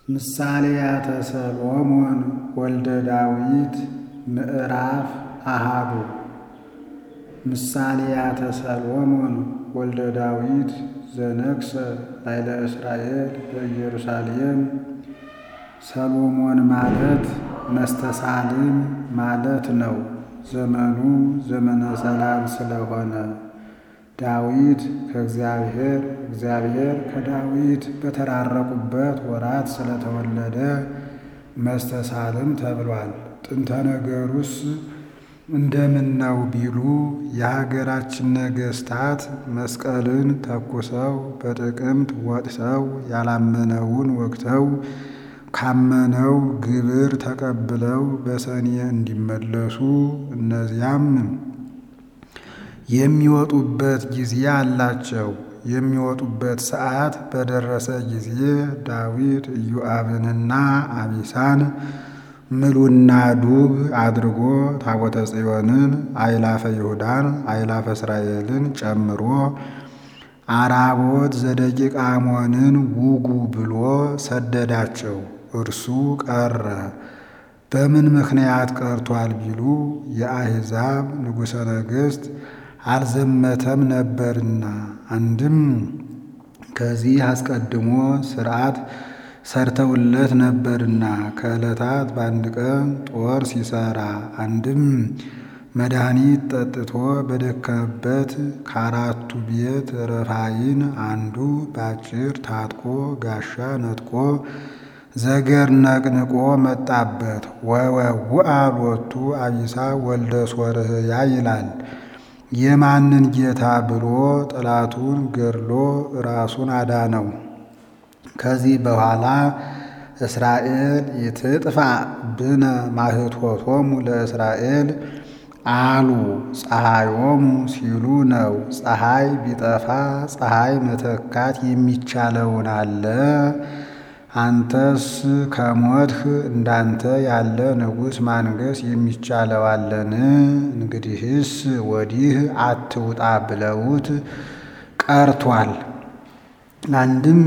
ምሳሌያተ ሰሎሞን ወልደ ዳዊት ምዕራፍ አሃዱ ምሳሌያተ ሰሎሞን ወልደ ዳዊት ዘነግሠ ላዕለ እስራኤል በኢየሩሳሌም ሰሎሞን ማለት መስተሳልም ማለት ነው። ዘመኑ ዘመነ ሰላም ስለሆነ ዳዊት ከእግዚአብሔር እግዚአብሔር ከዳዊት በተራረቁበት ወራት ስለተወለደ መስተሳልም ተብሏል። ጥንተ ነገሩስ እንደምን ነው ቢሉ የሀገራችን ነገሥታት መስቀልን ተኩሰው በጥቅምት ወጥተው ያላመነውን ወግተው ካመነው ግብር ተቀብለው በሰኔ እንዲመለሱ እነዚያም የሚወጡበት ጊዜ አላቸው። የሚወጡበት ሰዓት በደረሰ ጊዜ ዳዊት ኢዮአብንና አቢሳን ምሉና ዱብ አድርጎ ታቦተ ጽዮንን አይላፈ ይሁዳን አይላፈ እስራኤልን ጨምሮ አራቦት ዘደቂቅ አሞንን ውጉ ብሎ ሰደዳቸው። እርሱ ቀረ። በምን ምክንያት ቀርቷል ቢሉ የአሕዛብ ንጉሠ ነገሥት አልዘመተም ነበርና፣ አንድም ከዚህ አስቀድሞ ሥርዓት ሰርተውለት ነበርና ከዕለታት በአንድ ቀን ጦር ሲሰራ፣ አንድም መድኃኒት ጠጥቶ በደከመበት ከአራቱ ቤት ረፋይን አንዱ ባጭር ታጥቆ ጋሻ ነጥቆ ዘገር ነቅንቆ መጣበት። ወወውአ ሎቱ አቢሳ ወልደ ሶርህያ ይላል። የማንን ጌታ ብሎ ጠላቱን ገድሎ ራሱን አዳነው። ከዚህ በኋላ እስራኤል ይትጥፋ ብነ ማህቶቶሙ ለእስራኤል አሉ ፀሐዮሙ ሲሉ ነው። ፀሐይ ቢጠፋ ፀሐይ መተካት የሚቻለውን አለ። አንተስ ከሞትህ እንዳንተ ያለ ንጉሥ ማንገስ የሚቻለው አለን? እንግዲህስ ወዲህ አትውጣ ብለውት ቀርቷል። አንድም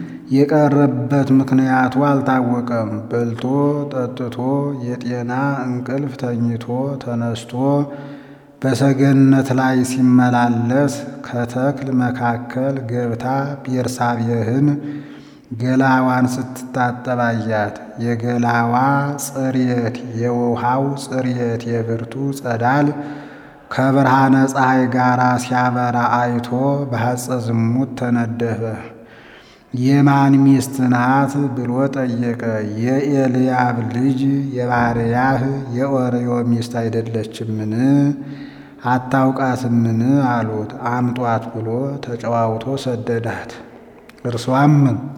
የቀረበት ምክንያቱ አልታወቀም። በልቶ ጠጥቶ የጤና እንቅልፍ ተኝቶ ተነስቶ በሰገነት ላይ ሲመላለስ ከተክል መካከል ገብታ ቤርሳቤህን ገላዋን ስትታጠባያት የገላዋ ጽሬት የውሃው ጽሬት የብርቱ ጸዳል ከብርሃነ ፀሐይ ጋር ሲያበራ አይቶ በሐፀ ዝሙት ተነደፈ። የማን ሚስት ናት ብሎ ጠየቀ። የኤልያብ ልጅ የባርያህ የኦርዮ ሚስት አይደለችምን? አታውቃትምን? አሉት። አምጧት ብሎ ተጨዋውቶ ሰደዳት። እርሷም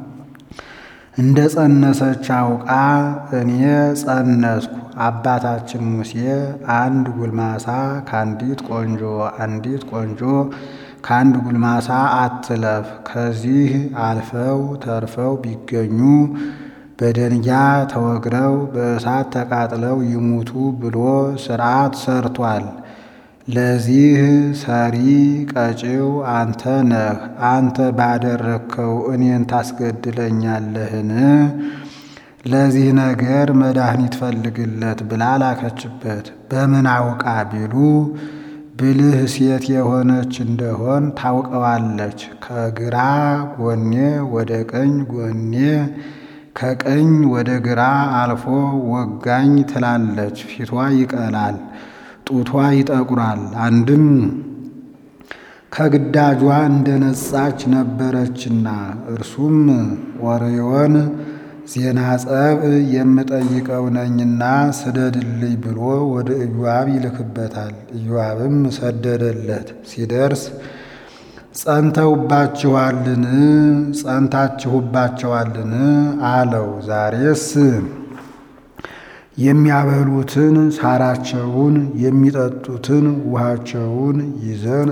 እንደ ጸነሰች አውቃ እኔ ጸነስኩ፣ አባታችን ሙሴ አንድ ጉልማሳ ከአንዲት ቆንጆ አንዲት ቆንጆ ከአንድ ጉልማሳ አትለፍ፣ ከዚህ አልፈው ተርፈው ቢገኙ በደንጊያ ተወግረው በእሳት ተቃጥለው ይሙቱ ብሎ ሥርዓት ሰርቷል። ለዚህ ሰሪ ቀጪው አንተ ነህ። አንተ ባደረግከው እኔን ታስገድለኛለህን? ለዚህ ነገር መድኃኒት ፈልግለት ብላ ላከችበት። በምን አውቃ ቢሉ ብልህ ሴት የሆነች እንደሆን ታውቀዋለች። ከግራ ጎኔ ወደ ቀኝ ጎኔ ከቀኝ ወደ ግራ አልፎ ወጋኝ ትላለች። ፊቷ ይቀላል፣ ጡቷ ይጠቁራል። አንድም ከግዳጇ እንደ ነጻች ነበረችና እርሱም ወሬዮን ዜና ጸብ የምጠይቀው ነኝና ስደድልኝ ብሎ ወደ ኢዮአብ ይልክበታል። ኢዮአብም ሰደደለት። ሲደርስ ጸንተውባችኋልን? ጸንታችሁባቸዋልን? አለው። ዛሬስ የሚያበሉትን ሳራቸውን የሚጠጡትን ውሃቸውን ይዘን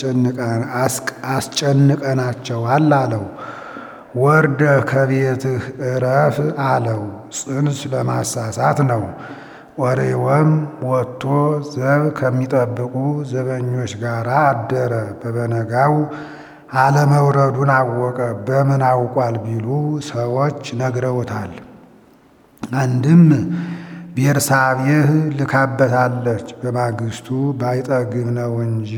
አስጨንቀናቸዋል አለው። ወርደህ ከቤትህ እረፍ አለው። ጽንስ ለማሳሳት ነው። ወሬወም ወጥቶ ዘብ ከሚጠብቁ ዘበኞች ጋር አደረ። በበነጋው አለመውረዱን አወቀ። በምን አውቋል ቢሉ ሰዎች ነግረውታል። አንድም ቤርሳቤህ ልካበታለች። በማግስቱ ባይጠግብ ነው እንጂ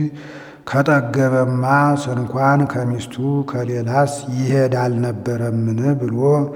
ከጠገበማ ስንኳን ከሚስቱ ከሌላስ ይሄድ አልነበረምን ብሎ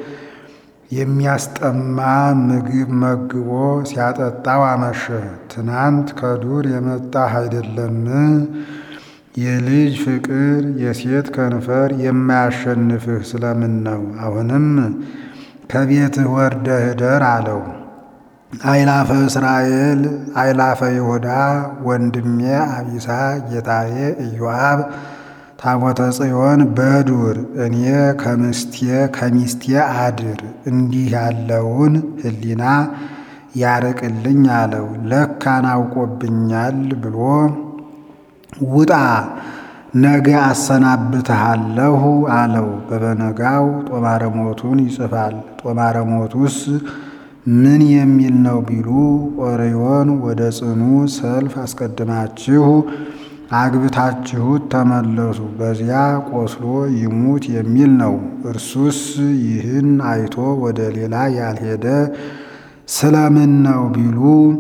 የሚያስጠማ ምግብ መግቦ ሲያጠጣው አመሸ። ትናንት ከዱር የመጣህ አይደለም? የልጅ ፍቅር የሴት ከንፈር የማያሸንፍህ ስለምን ነው? አሁንም ከቤትህ ወርደህ እደር አለው። አይላፈ እስራኤል አይላፈ ይሁዳ ወንድሜ አቢሳ ጌታዬ ኢዮአብ ታቦተ ጽዮን በዱር እኔ ከምስቴ ከሚስቴ አድር እንዲህ ያለውን ሕሊና ያርቅልኝ አለው። ለካን አውቆብኛል ብሎ ውጣ ነገ አሰናብትሃለሁ አለው። በበነጋው ጦማረ ሞቱን ይጽፋል። ጦማረ ሞቱስ ምን የሚል ነው ቢሉ ኦርዮን ወደ ጽኑ ሰልፍ አስቀድማችሁ አግብታችሁት ተመለሱ፣ በዚያ ቆስሎ ይሙት የሚል ነው። እርሱስ ይህን አይቶ ወደ ሌላ ያልሄደ ስለምን ነው ቢሉ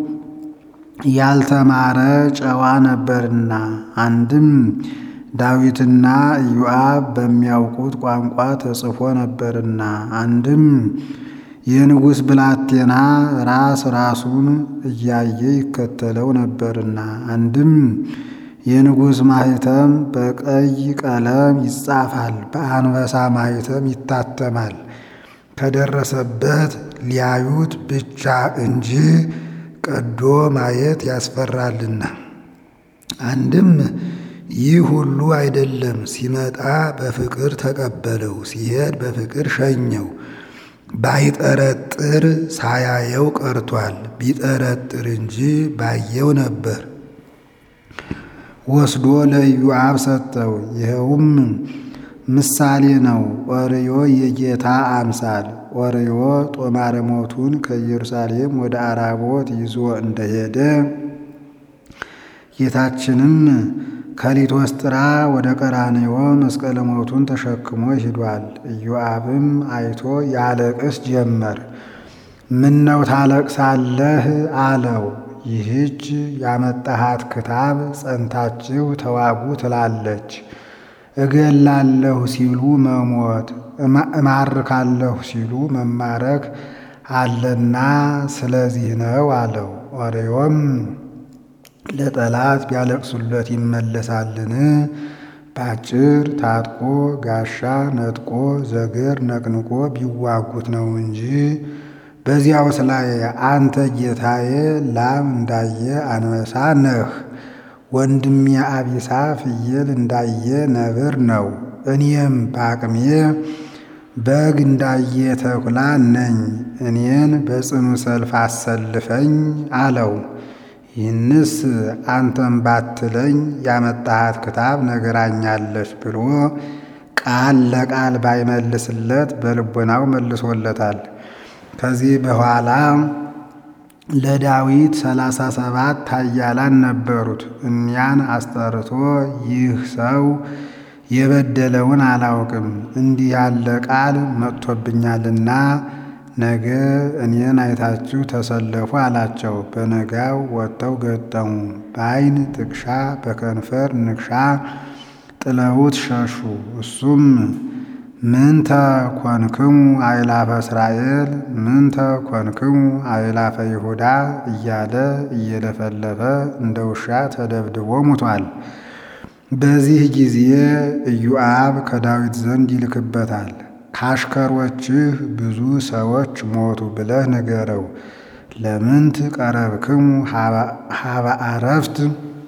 ያልተማረ ጨዋ ነበርና። አንድም ዳዊትና ኢዮአብ በሚያውቁት ቋንቋ ተጽፎ ነበርና። አንድም የንጉሥ ብላቴና ራስ ራሱን እያየ ይከተለው ነበርና። አንድም የንጉሥ ማኅተም በቀይ ቀለም ይጻፋል፣ በአንበሳ ማኅተም ይታተማል። ከደረሰበት ሊያዩት ብቻ እንጂ ቀዶ ማየት ያስፈራልና። አንድም ይህ ሁሉ አይደለም፣ ሲመጣ በፍቅር ተቀበለው፣ ሲሄድ በፍቅር ሸኘው። ባይጠረጥር ሳያየው ቀርቷል። ቢጠረጥር እንጂ ባየው ነበር። ወስዶ ለኢዮአብ ሰጠው። ይኸውም ምሳሌ ነው። ኦርዮ የጌታ አምሳል። ኦርዮ ጦማረ ሞቱን ከኢየሩሳሌም ወደ አራቦት ይዞ እንደሄደ ጌታችንም ከሊቶስጥራ ወደ ቀራንዮ መስቀለ ሞቱን ተሸክሞ ሂዷል። ኢዮአብም አይቶ ያለቅስ ጀመር። ምነው ታለቅሳለህ አለው። ይህች ያመጣሃት ክታብ ጸንታችሁ ተዋጉ ትላለች። እገላለሁ ሲሉ መሞት፣ እማርካለሁ ሲሉ መማረክ አለና ስለዚህ ነው አለው። ኦርዮም ለጠላት ቢያለቅሱለት ይመለሳልን? ባጭር ታጥቆ ጋሻ ነጥቆ ዘገር ነቅንቆ ቢዋጉት ነው እንጂ በዚያውስ ላይ አንተ ጌታዬ ላም እንዳየ አንበሳ ነህ፣ ወንድሜ አቢሳ ፍየል እንዳየ ነብር ነው። እኔም በአቅሜ በግ እንዳየ ተኩላ ነኝ። እኔን በጽኑ ሰልፍ አሰልፈኝ አለው። ይህንስ አንተም ባትለኝ ያመጣሃት ክታብ ነገራኛለች ብሎ ቃል ለቃል ባይመልስለት በልቦናው መልሶለታል። ከዚህ በኋላ ለዳዊት ሰላሳ ሰባት ኃያላን ነበሩት። እኒያን አስጠርቶ ይህ ሰው የበደለውን አላውቅም፣ እንዲህ ያለ ቃል መጥቶብኛልና ነገ እኔን አይታችሁ ተሰለፉ አላቸው። በነጋው ወጥተው ገጠሙ። በዓይን ጥቅሻ በከንፈር ንክሻ ጥለውት ሸሹ። እሱም ምንተ ኮንክሙ አእላፈ እስራኤል ምንተ ኮንክሙ አእላፈ ይሁዳ እያለ እየለፈለፈ እንደ ውሻ ተደብድቦ ሙቷል። በዚህ ጊዜ ኢዮአብ ከዳዊት ዘንድ ይልክበታል። ካሽከሮችህ ብዙ ሰዎች ሞቱ ብለህ ንገረው። ለምንት ቀረብክሙ ሀበ አረፍት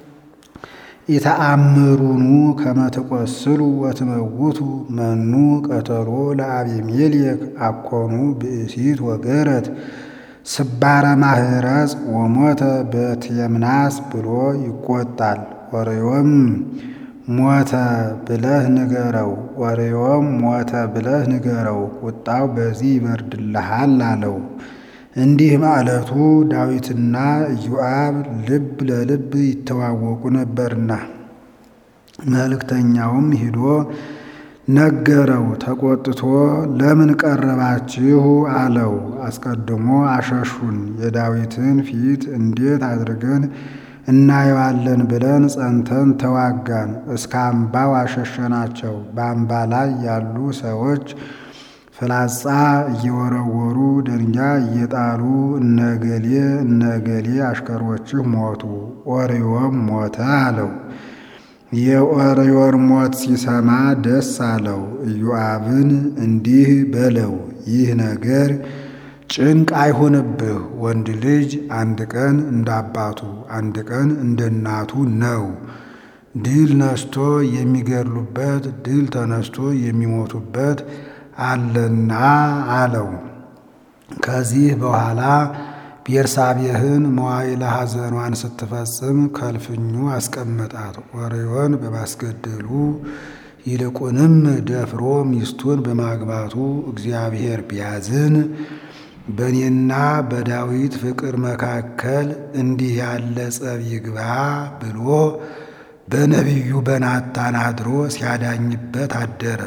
ኢተአምሩኑ ከመ ትቈስሉ ወትመውቱ መኑ ቀተሎ ለአቤሜሌክ አኮኑ ብእሲት ወገረት ስባረ ማህረጽ ወሞተ በትየምናስ ብሎ ይቆጣል። ኦርዮም ሞተ ብለህ ንገረው። ኦርዮም ሞተ ብለህ ንገረው፣ ቁጣው በዚህ ይበርድልሃል አለው። እንዲህ ማለቱ ዳዊትና ኢዮአብ ልብ ለልብ ይተዋወቁ ነበርና። መልእክተኛውም ሂዶ ነገረው። ተቆጥቶ ለምን ቀረባችሁ አለው። አስቀድሞ አሸሹን፣ የዳዊትን ፊት እንዴት አድርገን እናየዋለን ብለን ጸንተን ተዋጋን። እስከ አምባው አሸሸናቸው። በአምባ ላይ ያሉ ሰዎች ፍላጻ እየወረወሩ ደንጋይ እየጣሉ እነገሌ እነገሌ አሽከሮችህ ሞቱ፣ ኦርዮም ሞተ አለው። የኦርዮን ሞት ሲሰማ ደስ አለው። ኢዮአብን እንዲህ በለው፣ ይህ ነገር ጭንቅ አይሁንብህ። ወንድ ልጅ አንድ ቀን እንደ አባቱ አንድ ቀን እንደ እናቱ ነው። ድል ነስቶ የሚገድሉበት ድል ተነስቶ የሚሞቱበት አለና አለው። ከዚህ በኋላ ቤርሳቤህን መዋዕለ ሐዘኗን ስትፈጽም ከልፍኙ አስቀመጣት። ኦርዮን በማስገደሉ ይልቁንም ደፍሮ ሚስቱን በማግባቱ እግዚአብሔር ቢያዝን በእኔና በዳዊት ፍቅር መካከል እንዲህ ያለ ጸብ ይግባ ብሎ በነቢዩ በናታን አድሮ ሲያዳኝበት አደረ።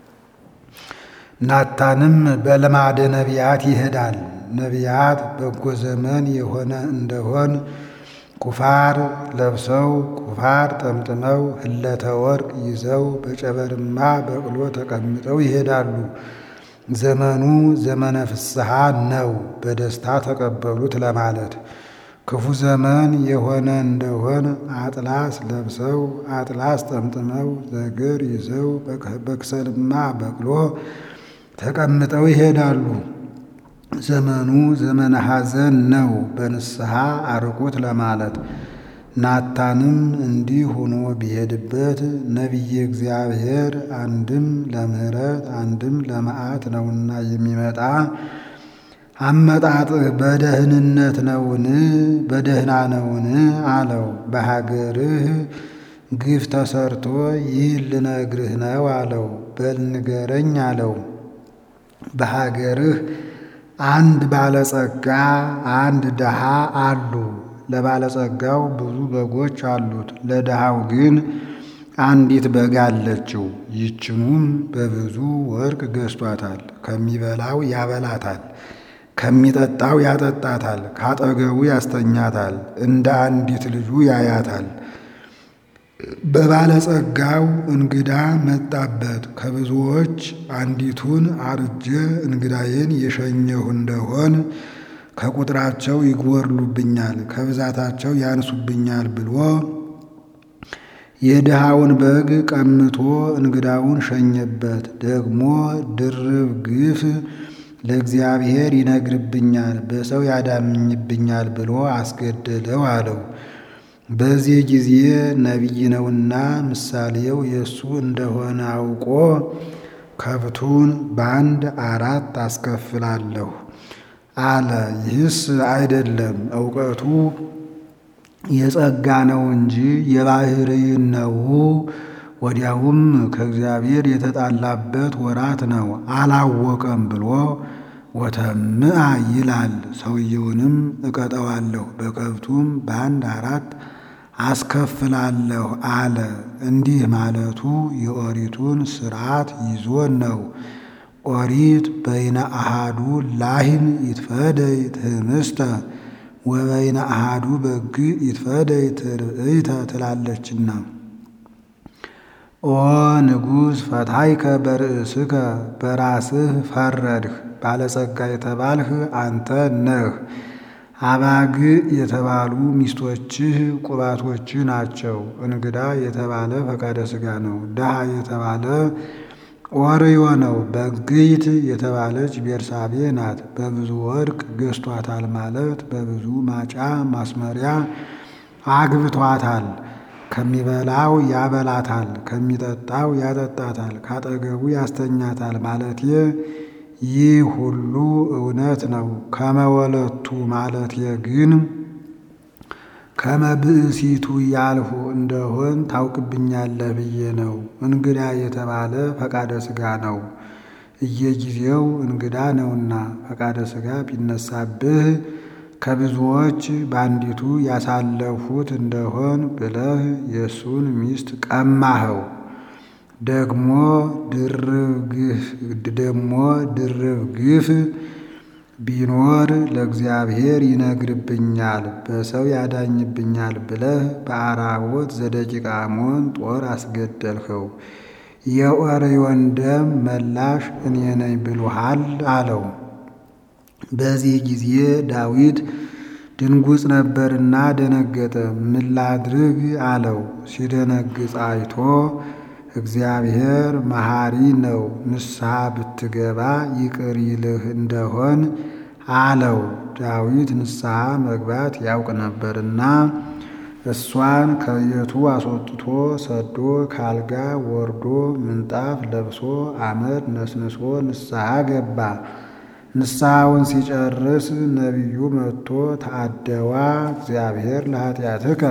ናታንም በልማደ ነቢያት ይሄዳል። ነቢያት በጎ ዘመን የሆነ እንደሆን ኩፋር ለብሰው ቁፋር ጠምጥመው ህለተ ወርቅ ይዘው በጨበርማ በቅሎ ተቀምጠው ይሄዳሉ። ዘመኑ ዘመነ ፍስሐ ነው፣ በደስታ ተቀበሉት ለማለት። ክፉ ዘመን የሆነ እንደሆን አጥላስ ለብሰው አጥላስ ጠምጥመው ዘግር ይዘው በክሰልማ በቅሎ ተቀምጠው ይሄዳሉ። ዘመኑ ዘመነ ሐዘን ነው፣ በንስሐ አርቁት ለማለት። ናታንም እንዲህ ሆኖ ቢሄድበት ነቢየ እግዚአብሔር አንድም ለምሕረት አንድም ለመዓት ነውና የሚመጣ አመጣጥህ በደህንነት ነውን? በደህና ነውን? አለው። በሀገርህ ግፍ ተሰርቶ ይህ ልነግርህ ነው አለው። በል ንገረኝ አለው። በሀገርህ አንድ ባለጸጋ አንድ ድሃ አሉ። ለባለጸጋው ብዙ በጎች አሉት፣ ለድሃው ግን አንዲት በግ አለችው። ይችኑም በብዙ ወርቅ ገዝቷታል። ከሚበላው ያበላታል፣ ከሚጠጣው ያጠጣታል፣ ካጠገቡ ያስተኛታል፣ እንደ አንዲት ልጁ ያያታል። በባለጸጋው እንግዳ መጣበት። ከብዙዎች አንዲቱን አርጄ እንግዳዬን የሸኘሁ እንደሆን ከቁጥራቸው ይጎርሉብኛል፣ ከብዛታቸው ያንሱብኛል ብሎ የድሃውን በግ ቀምቶ እንግዳውን ሸኘበት። ደግሞ ድርብ ግፍ ለእግዚአብሔር ይነግርብኛል፣ በሰው ያዳምኝብኛል ብሎ አስገደለው አለው። በዚህ ጊዜ ነቢይ ነውና ምሳሌው የእሱ እንደሆነ አውቆ ከብቱን በአንድ አራት አስከፍላለሁ አለ። ይህስ አይደለም እውቀቱ የጸጋ ነው እንጂ የባሕርይን ነው። ወዲያውም ከእግዚአብሔር የተጣላበት ወራት ነው አላወቀም ብሎ ወተምአ ይላል። ሰውየውንም እቀጠዋለሁ በከብቱም በአንድ አራት አስከፍላለሁ አለ። እንዲህ ማለቱ የኦሪቱን ሥርዓት ይዞ ነው። ኦሪት በይነ አሃዱ ላህን ይትፈደይ ትህምስተ ወበይነ አሃዱ በግ ይትፈደይ ትርእይተ ትላለችና። ኦ ንጉሥ ፈታይከ በርእስከ በራስህ ፈረድህ። ባለጸጋ የተባልህ አንተ ነህ። አባግ የተባሉ ሚስቶችህ ቁባቶችህ ናቸው። እንግዳ የተባለ ፈቃደ ሥጋ ነው። ድሃ የተባለ ኦርዮ ነው። በግይት የተባለች ቤርሳቤ ናት። በብዙ ወርቅ ገዝቷታል ማለት በብዙ ማጫ ማስመሪያ አግብቷታል። ከሚበላው ያበላታል፣ ከሚጠጣው ያጠጣታል፣ ካጠገቡ ያስተኛታል ማለቴ ይህ ሁሉ እውነት ነው። ከመወለቱ ማለቴ ግን ከመብእሲቱ ያልሁ እንደሆን ታውቅብኛለህ ብዬ ነው። እንግዳ የተባለ ፈቃደ ሥጋ ነው። እየጊዜው እንግዳ ነውና ፈቃደ ሥጋ ቢነሳብህ ከብዙዎች በአንዲቱ ያሳለፉት እንደሆን ብለህ የእሱን ሚስት ቀማኸው። ደግሞ ደግሞ ድርብ ግፍ ቢኖር ለእግዚአብሔር ይነግርብኛል፣ በሰው ያዳኝብኛል ብለህ በአራቦት ዘደቂቀ አሞን ጦር አስገደልኸው። የኦርዮን ደም መላሽ እኔ ነኝ ብሎሃል አለው። በዚህ ጊዜ ዳዊት ድንጉጽ ነበርና ደነገጠ። ምን ላድርግ አለው። ሲደነግጽ አይቶ እግዚአብሔር መሐሪ ነው፣ ንስሐ ብትገባ ይቅር ይልህ እንደሆን አለው። ዳዊት ንስሐ መግባት ያውቅ ነበርና እሷን ከቤቱ አስወጥቶ ሰዶ ካልጋ ወርዶ ምንጣፍ ለብሶ አመድ ነስንሶ ንስሐ ገባ። ንስሐውን ሲጨርስ ነቢዩ መጥቶ ተአደዋ እግዚአብሔር ለኃጢአትከ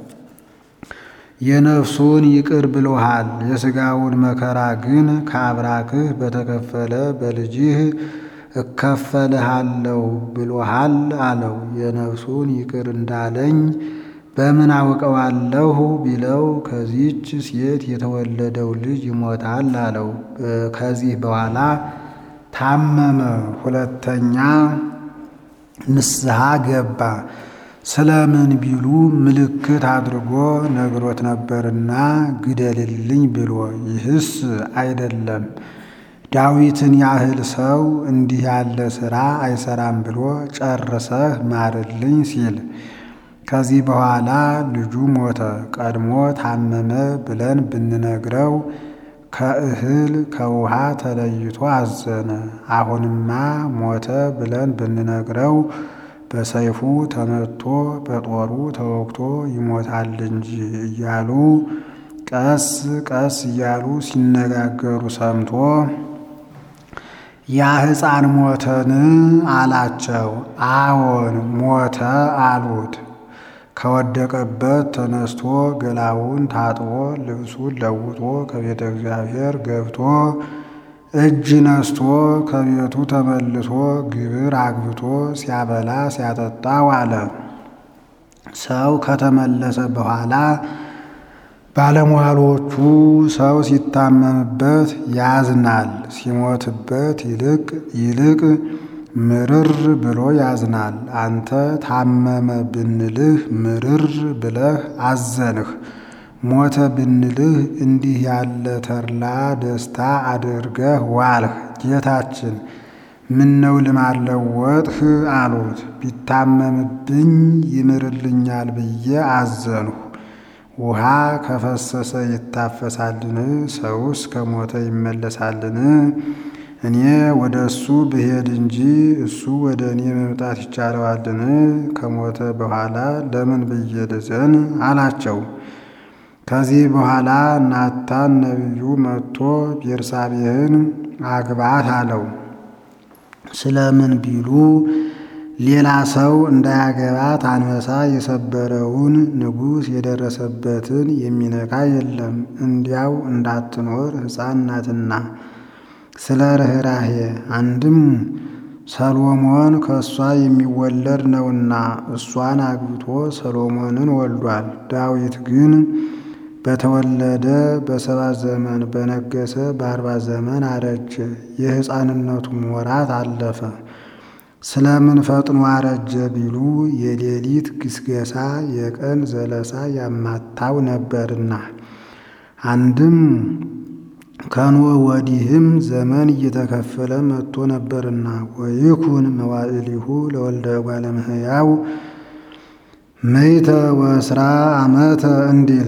የነፍሱን ይቅር ብሎሃል፣ የሥጋውን መከራ ግን ከአብራክህ በተከፈለ በልጅህ እከፈልሃለሁ ብሎሃል አለው። የነፍሱን ይቅር እንዳለኝ በምን አውቀዋለሁ ቢለው ከዚች ሴት የተወለደው ልጅ ይሞታል አለው። ከዚህ በኋላ ታመመ። ሁለተኛ ንስሐ ገባ። ስለምን ቢሉ ምልክት አድርጎ ነግሮት ነበርና ግደልልኝ ብሎ፣ ይህስ አይደለም ዳዊትን ያህል ሰው እንዲህ ያለ ሥራ አይሰራም ብሎ ጨርሰህ ማርልኝ ሲል ከዚህ በኋላ ልጁ ሞተ። ቀድሞ ታመመ ብለን ብንነግረው ከእህል ከውሃ ተለይቶ አዘነ። አሁንማ ሞተ ብለን ብንነግረው በሰይፉ ተመቶ በጦሩ ተወግቶ ይሞታል እንጂ እያሉ ቀስ ቀስ እያሉ ሲነጋገሩ ሰምቶ ያ ሕፃን ሞተን አላቸው። አዎን ሞተ አሉት። ከወደቀበት ተነስቶ ገላውን ታጥቦ ልብሱን ለውጦ ከቤተ እግዚአብሔር ገብቶ እጅ ነስቶ ከቤቱ ተመልሶ ግብር አግብቶ ሲያበላ ሲያጠጣ ዋለ። ሰው ከተመለሰ በኋላ ባለሟሎቹ ሰው ሲታመምበት ያዝናል፣ ሲሞትበት ይልቅ ይልቅ ምርር ብሎ ያዝናል። አንተ ታመመ ብንልህ ምርር ብለህ አዘንህ። ሞተ ብንልህ እንዲህ ያለ ተድላ ደስታ አድርገህ ዋልህ። ጌታችን ምነው ልማድ ለወጥህ አሉት። ቢታመምብኝ ይምርልኛል ብዬ አዘንሁ። ውሃ ከፈሰሰ ይታፈሳልን? ሰውስ ከሞተ ይመለሳልን? እኔ ወደ እሱ ብሄድ እንጂ እሱ ወደ እኔ መምጣት ይቻለዋልን? ከሞተ በኋላ ለምን ብዬ ልዘን አላቸው። ከዚህ በኋላ ናታን ነቢዩ መጥቶ ቤርሳቤህን አግባት አለው። ስለምን ቢሉ ሌላ ሰው እንዳያገባት አንበሳ የሰበረውን ንጉሥ የደረሰበትን የሚነካ የለም፣ እንዲያው እንዳትኖር ሕፃን ናትና። ስለ ርኅራሄ አንድም ሰሎሞን ከእሷ የሚወለድ ነውና እሷን አግብቶ ሰሎሞንን ወልዷል። ዳዊት ግን በተወለደ በሰባት ዘመን በነገሰ በአርባ ዘመን አረጀ። የሕፃንነቱም ወራት አለፈ። ስለምን ፈጥኖ አረጀ ቢሉ የሌሊት ግስገሳ የቀን ዘለሳ ያማታው ነበርና። አንድም ከኖህ ወዲህም ዘመን እየተከፈለ መጥቶ ነበርና። ወይኩን መዋዕሊሁ ለወልደ እጓለ እመሕያው ምእተ ወእስራ ዓመተ እንዲል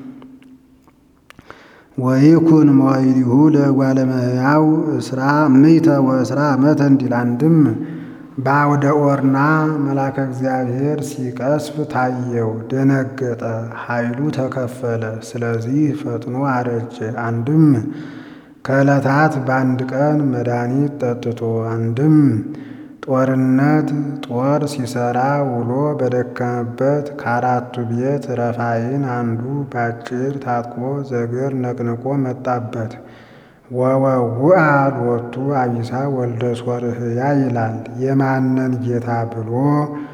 ወይኩን መዋዕሊሁ ለእጓለ እመሕያው እስራ ምእተ ወእስራ ዓመተ እንዲል አንድም በአውደ ኦርና መልአከ እግዚአብሔር ሲቀስፍ ታየው፣ ደነገጠ፣ ኃይሉ ተከፈለ። ስለዚህ ፈጥኖ አረጀ። አንድም ከዕለታት በአንድ ቀን መድኃኒት ጠጥቶ፣ አንድም ጦርነት ጦር ሲሰራ ውሎ በደከመበት ከአራቱ ቤት ረፋይን አንዱ ባጭር ታጥቆ ዘገር ነቅንቆ መጣበት። ወወውአ ሎቱ አቢሳ ወልደ ሶርህያ ይላል። የማነን ጌታ ብሎ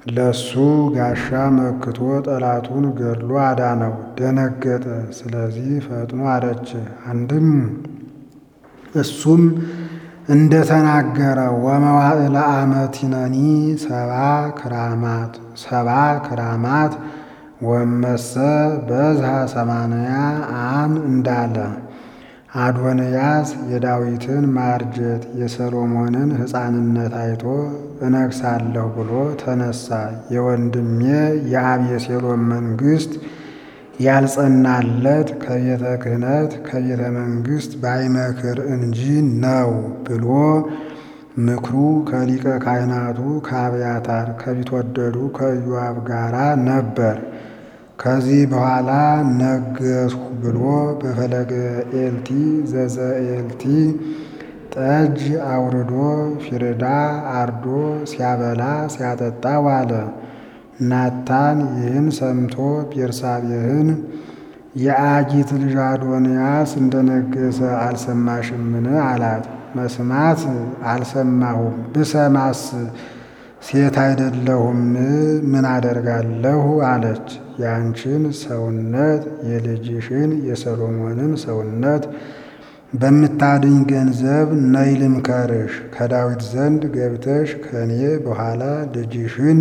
ለሱ ጋሻ መክቶ ጠላቱን ገድሎ አዳነው። ደነገጠ። ስለዚህ ፈጥኖ አረጀ። አንድም እሱም እንደተናገረ ወመዋዕለ አመቲነኒ ሰባ ክራማት ሰባ ክራማት ወመሰ በዝሃ ሰማንያ አም እንዳለ አዶንያስ የዳዊትን ማርጀት የሰሎሞንን ሕፃንነት አይቶ እነግሳለሁ ብሎ ተነሳ። የወንድሜ የአቤሴሎም መንግሥት ያልጸናለት ከቤተ ክህነት ከቤተ መንግሥት ባይመክር እንጂ ነው ብሎ ምክሩ ከሊቀ ካህናቱ ከአብያታር ከቢትወደዱ ከኢዮአብ ጋራ ነበር። ከዚህ በኋላ ነገስሁ ብሎ በፈለገ ኤልቲ ዘዘ ኤልቲ ጠጅ አውርዶ ፊርዳ አርዶ ሲያበላ ሲያጠጣ ዋለ። ናታን ይህን ሰምቶ ቤርሳቤህን የአጊት ልጅ አዶንያስ እንደነገሰ አልሰማሽምን? አላት። መስማት አልሰማሁም፣ ብሰማስ ሴት አይደለሁም ምን አደርጋለሁ? አለች። ያንቺን ሰውነት የልጅሽን የሰሎሞንን ሰውነት በምታድኝ ገንዘብ ነይ ልምከርሽ። ከዳዊት ዘንድ ገብተሽ ከኔ በኋላ ልጅሽን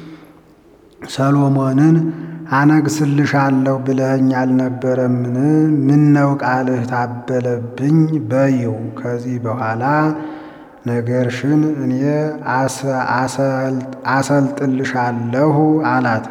ሰሎሞንን አነግስልሻለሁ ብለኸኝ አልነበረምን? ምነው ቃልህ ታበለብኝ በይው። ከዚህ በኋላ ነገርሽን እኔ አሰልጥልሻለሁ አላት።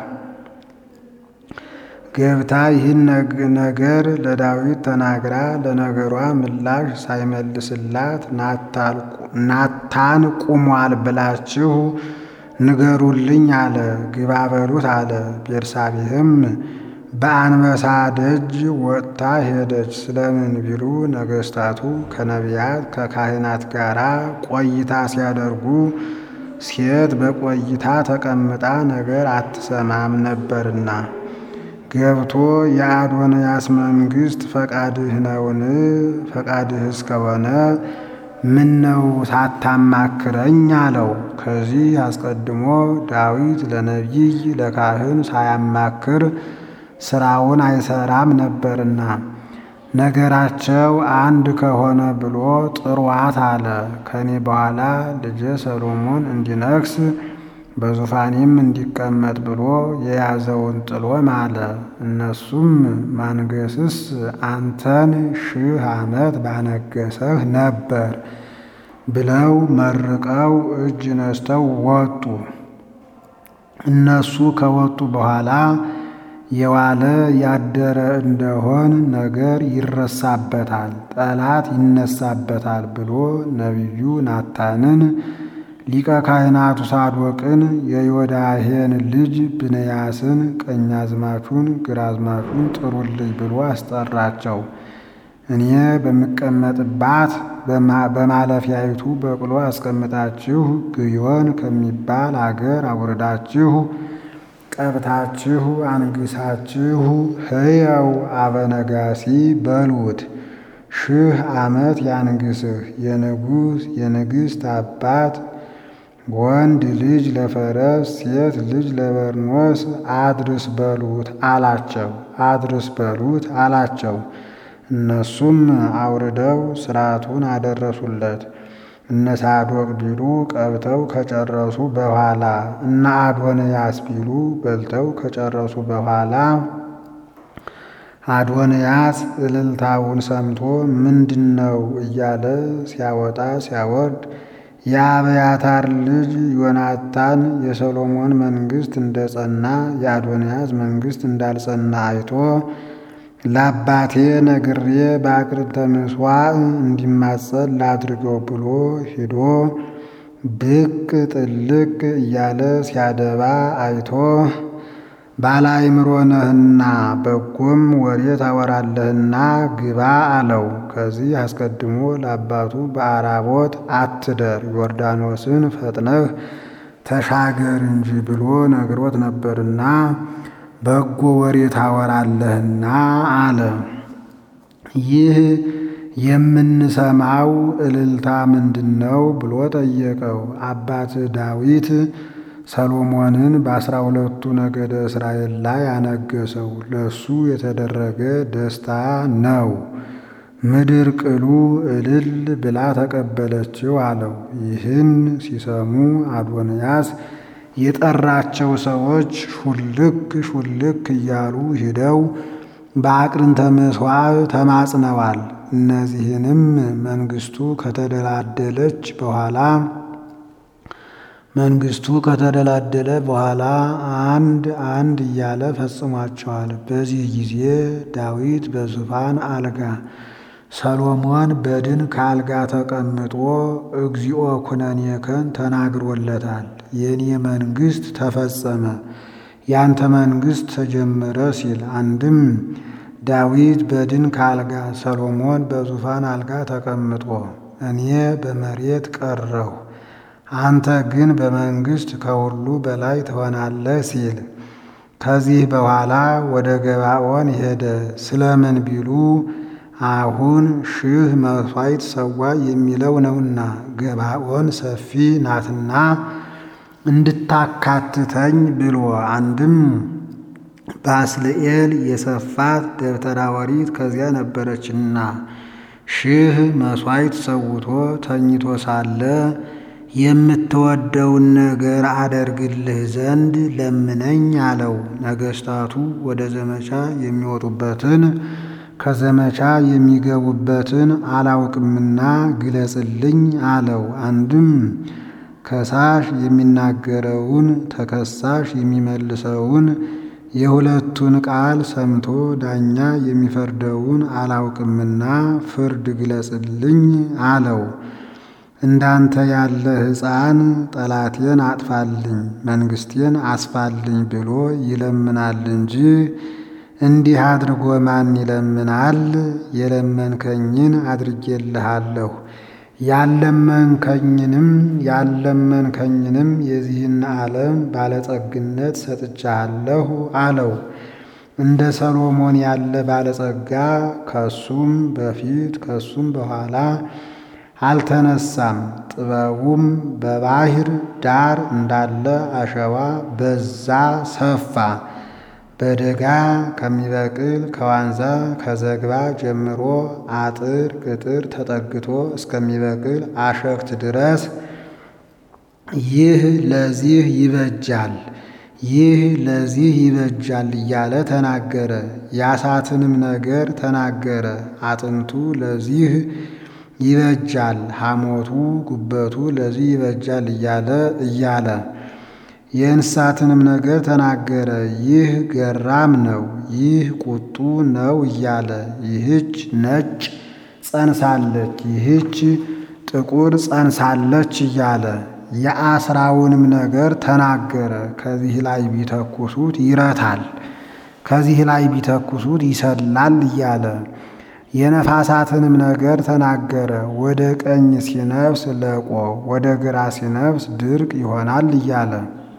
ገብታ ይህን ነገር ለዳዊት ተናግራ ለነገሯ ምላሽ ሳይመልስላት ናታን ቁሟል ብላችሁ ንገሩልኝ አለ። ግባ በሉት አለ። ቤርሳቤህም በአንበሳ ደጅ ወጥታ ሄደች። ስለምን ቢሉ ነገስታቱ ከነቢያት ከካህናት ጋር ቆይታ ሲያደርጉ ሴት በቆይታ ተቀምጣ ነገር አትሰማም ነበርና። ገብቶ የአዶንያስ መንግስት ፈቃድህ ነውን? ፈቃድህ እስከሆነ ምን ነው ሳታማክረኝ አለው። ከዚህ አስቀድሞ ዳዊት ለነቢይ ለካህን ሳያማክር ስራውን አይሰራም ነበርና ነገራቸው አንድ ከሆነ ብሎ ጥሯት አለ። ከኔ በኋላ ልጄ ሰሎሞን እንዲነግስ በዙፋኔም እንዲቀመጥ ብሎ የያዘውን ጥሎ ማለ። እነሱም ማንገስስ አንተን ሺህ ዓመት ባነገሰህ ነበር ብለው መርቀው እጅ ነስተው ወጡ። እነሱ ከወጡ በኋላ የዋለ ያደረ እንደሆን ነገር ይረሳበታል፣ ጠላት ይነሳበታል ብሎ ነቢዩ ናታንን ሊቀ ካህናቱ ሳዶቅን የዮዳሄን ልጅ ብንያስን ቀኛዝማቹን ግራዝማቹን ጥሩልኝ ብሎ አስጠራቸው። እኔ በምቀመጥባት በማለፊያይቱ በቅሎ አስቀምጣችሁ ግዮን ከሚባል አገር አውርዳችሁ ቀብታችሁ አንግሳችሁ ሕያው አበነጋሲ በሉት። ሺህ ዓመት ያንግስህ የንጉሥ የንግሥት አባት ወንድ ልጅ ለፈረስ ሴት ልጅ ለበርኖስ አድርስ በሉት አላቸው። አድርስ በሉት አላቸው። እነሱም አውርደው ስርዓቱን አደረሱለት። እነ ሳዶቅ ቢሉ ቀብተው ከጨረሱ በኋላ እነ አዶንያስ ቢሉ በልተው ከጨረሱ በኋላ አዶንያስ እልልታውን ሰምቶ ምንድን ነው እያለ ሲያወጣ ሲያወርድ የአብያታር ልጅ ዮናታን የሰሎሞን መንግስት እንደጸና የአዶንያስ መንግስት እንዳልጸና አይቶ ለአባቴ ነግሬ በአቅርተ ምሥዋዕ እንዲማጸን ላድርገው ብሎ ሂዶ ብቅ ጥልቅ እያለ ሲያደባ አይቶ ባለአእምሮ ነህና በጎም ወሬ ታወራለህና ግባ አለው። ከዚህ አስቀድሞ ለአባቱ በአራቦት አትደር፣ ዮርዳኖስን ፈጥነህ ተሻገር እንጂ ብሎ ነግሮት ነበርና በጎ ወሬ ታወራለህና አለ። ይህ የምንሰማው እልልታ ምንድን ነው ብሎ ጠየቀው። አባት ዳዊት ሰሎሞንን በአስራ ሁለቱ ነገደ እስራኤል ላይ አነገሰው። ለሱ የተደረገ ደስታ ነው። ምድር ቅሉ እልል ብላ ተቀበለችው አለው። ይህን ሲሰሙ አዶንያስ የጠራቸው ሰዎች ሹልክ ሹልክ እያሉ ሂደው በአቅርንተ ምሥዋዕ ተማጽነዋል። እነዚህንም መንግስቱ ከተደላደለች በኋላ መንግስቱ ከተደላደለ በኋላ አንድ አንድ እያለ ፈጽሟቸዋል። በዚህ ጊዜ ዳዊት በዙፋን አልጋ፣ ሰሎሞን በድን ከአልጋ ተቀምጦ እግዚኦ ኩነኔከን ተናግሮለታል። የኔ መንግስት ተፈጸመ፣ ያንተ መንግስት ተጀመረ ሲል አንድም ዳዊት በድን ከአልጋ ሰሎሞን በዙፋን አልጋ ተቀምጦ እኔ በመሬት ቀረሁ አንተ ግን በመንግስት ከሁሉ በላይ ትሆናለህ ሲል ከዚህ በኋላ ወደ ገባኦን ሄደ። ስለምን ቢሉ አሁን ሺህ መሥዋዕት ሰዋ የሚለው ነውና ገባኦን ሰፊ ናትና እንድታካትተኝ ብሎ አንድም ባስልኤል የሰፋት ደብተራ ኦሪት ከዚያ ነበረችና ሺህ መሥዋዕት ሰውቶ ተኝቶ ሳለ የምትወደውን ነገር አደርግልህ ዘንድ ለምነኝ አለው። ነገስታቱ ወደ ዘመቻ የሚወጡበትን ከዘመቻ የሚገቡበትን አላውቅምና ግለጽልኝ አለው። አንድም ከሳሽ የሚናገረውን ተከሳሽ የሚመልሰውን የሁለቱን ቃል ሰምቶ ዳኛ የሚፈርደውን አላውቅምና ፍርድ ግለጽልኝ አለው። እንዳንተ ያለ ሕፃን ጠላቴን አጥፋልኝ መንግስቴን አስፋልኝ ብሎ ይለምናል እንጂ እንዲህ አድርጎ ማን ይለምናል? የለመንከኝን አድርጌልሃለሁ ያለመንከኝንም ያለመንከኝንም የዚህን ዓለም ባለጸግነት ሰጥቻለሁ አለው። እንደ ሰሎሞን ያለ ባለጸጋ ከሱም በፊት ከሱም በኋላ አልተነሳም። ጥበቡም በባህር ዳር እንዳለ አሸዋ በዛ ሰፋ። በደጋ ከሚበቅል ከዋንዛ ከዘግባ ጀምሮ አጥር ቅጥር ተጠግቶ እስከሚበቅል አሸክት ድረስ ይህ ለዚህ ይበጃል፣ ይህ ለዚህ ይበጃል እያለ ተናገረ። የአሳትንም ነገር ተናገረ። አጥንቱ ለዚህ ይበጃል ሐሞቱ ጉበቱ ለዚህ ይበጃል እያለ እያለ የእንስሳትንም ነገር ተናገረ። ይህ ገራም ነው፣ ይህ ቁጡ ነው እያለ ይህች ነጭ ጸንሳለች፣ ይህች ጥቁር ጸንሳለች እያለ የአስራውንም ነገር ተናገረ። ከዚህ ላይ ቢተኩሱት ይረታል፣ ከዚህ ላይ ቢተኩሱት ይሰላል እያለ የነፋሳትንም ነገር ተናገረ። ወደ ቀኝ ሲነፍስ ለቆ፣ ወደ ግራ ሲነፍስ ድርቅ ይሆናል እያለ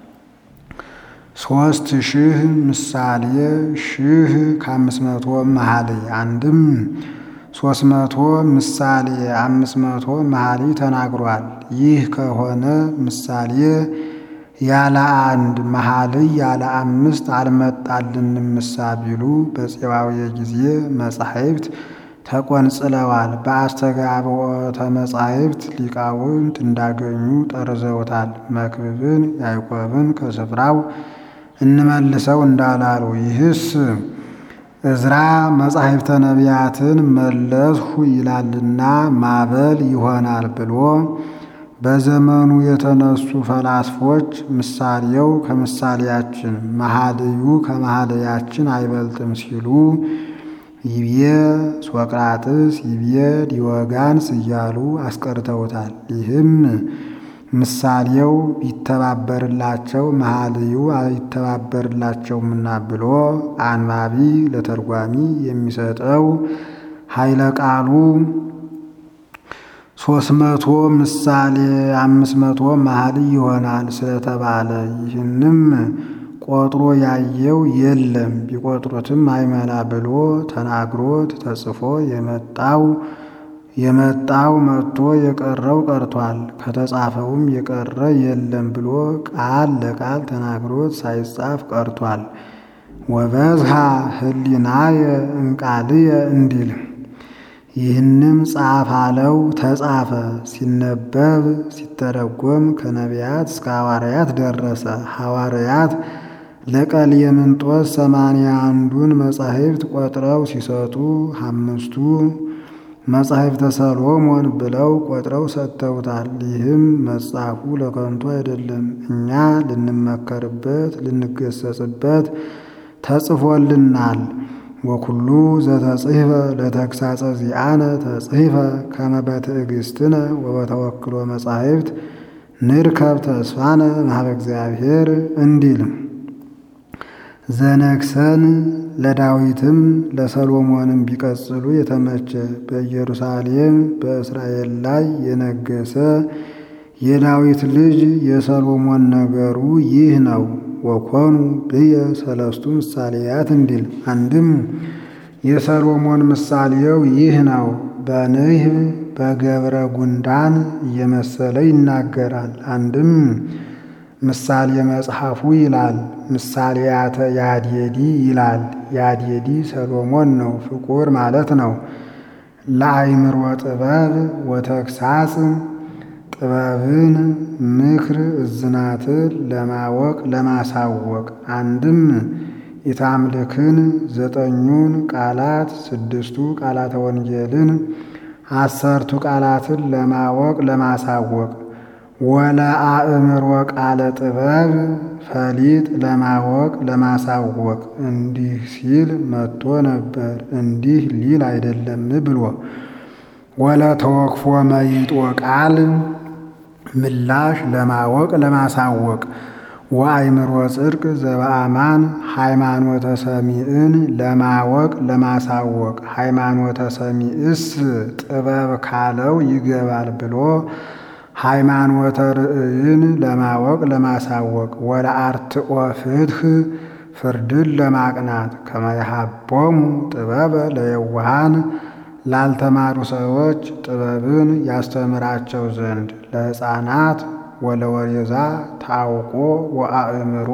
ሦስት ሺህ ምሳሌ ሺህ ከአምስት መቶ መኃልይ አንድም ሦስት መቶ ምሳሌ አምስት መቶ መኃልይ ተናግሯል። ይህ ከሆነ ምሳሌ ያለ አንድ መኃልይ ያለ አምስት አልመጣልንም ምሳ ቢሉ በፄባዊ ጊዜ መጻሕፍት ተቆንጽለዋል። በአስተጋብኦተ መጻሕፍት ሊቃውንት እንዳገኙ ጠርዘውታል። መክብብን ያዕቆብን ከስፍራው እንመልሰው እንዳላሉ ይህስ እዝራ መጻሕፍተ ነቢያትን መለስሁ ይላልና ማበል ይሆናል ብሎ በዘመኑ የተነሱ ፈላስፎች ምሳሌው ከምሳሌያችን መኃልዩ ከመኃልያችን አይበልጥም ሲሉ ይብዬ ሶቅራጥስ ይብዬ ዲዮጋንስ እያሉ አስቀርተውታል። ይህም ምሳሌው ቢተባበርላቸው መኃልዩ አይተባበርላቸውምና ብሎ አንባቢ ለተርጓሚ የሚሰጠው ኃይለ ቃሉ ሶስት መቶ ምሳሌ አምስት መቶ መኃልይ ይሆናል ስለተባለ ይህንም ቆጥሮ ያየው የለም ቢቆጥሩትም አይመላ ብሎ ተናግሮት ተጽፎ የመጣው የመጣው መጥቶ የቀረው ቀርቷል፣ ከተጻፈውም የቀረ የለም ብሎ ቃል ለቃል ተናግሮት ሳይጻፍ ቀርቷል። ወበዝሃ ህሊናየ እምቃልየ እንዲል ይህንም ጻፍ አለው ተጻፈ። ሲነበብ ሲተረጎም ከነቢያት እስከ ሐዋርያት ደረሰ። ሐዋርያት ለቀሌምንጦስ ሰማንያ አንዱን መጻሕፍት ቆጥረው ሲሰጡ አምስቱ መጻሕፍተ ሰሎሞን ብለው ቆጥረው ሰጥተውታል። ይህም መጻፉ ለከንቱ አይደለም፣ እኛ ልንመከርበት ልንገሰጽበት ተጽፎልናል። ወኩሉ ዘተጽሕፈ ለተግሳጸ ዚአነ ተጽሕፈ ከመ በትዕግሥትነ ወበተወክሎ መጻሕፍት ንርከብ ተስፋነ እምኀበ እግዚአብሔር እንዲል ዘነግሰን ለዳዊትም ለሰሎሞንም ቢቀጽሉ የተመቸ በኢየሩሳሌም በእስራኤል ላይ የነገሰ የዳዊት ልጅ የሰሎሞን ነገሩ ይህ ነው። ወኮኑ ብየ ሰለስቱ ምሳሌያት እንዲል አንድም የሰሎሞን ምሳሌው ይህ ነው። በንህብ በገብረ ጉንዳን እየመሰለ ይናገራል። አንድም ምሳሌ መጽሐፉ ይላል። ምሳሌያተ ያድየዲ ይላል። ያድየዲ ሰሎሞን ነው፣ ፍቁር ማለት ነው። ለአይምሮ ጥበብ ወተግሳጽ ጥበብን ምክር እዝናትን ለማወቅ ለማሳወቅ አንድም ኢታምልክን ዘጠኙን ቃላት ስድስቱ ቃላተ ወንጌልን አሰርቱ ቃላትን ለማወቅ ለማሳወቅ ወለ አእምሮ ቃለ ጥበብ ፈሊጥ ለማወቅ ለማሳወቅ እንዲህ ሲል መጥቶ ነበር፣ እንዲህ ሊል አይደለም ብሎ ወለ ተወክፎ መይጦ ቃል ምላሽ ለማወቅ ለማሳወቅ ወአይምሮ ጽድቅ ዘበአማን ሃይማኖተ ሰሚዕን ለማወቅ ለማሳወቅ ሃይማኖተ ሰሚዕስ ጥበብ ካለው ይገባል ብሎ ሃይማኖተ ርእይን ለማወቅ ለማሳወቅ ወለ አርትኦ ፍትህ ፍርድን ለማቅናት ከመያሃቦሙ ጥበበ ለየዋሃን ላልተማሩ ሰዎች ጥበብን ያስተምራቸው ዘንድ ለሕፃናት ወለወሬዛ ታውቆ ወአእምሮ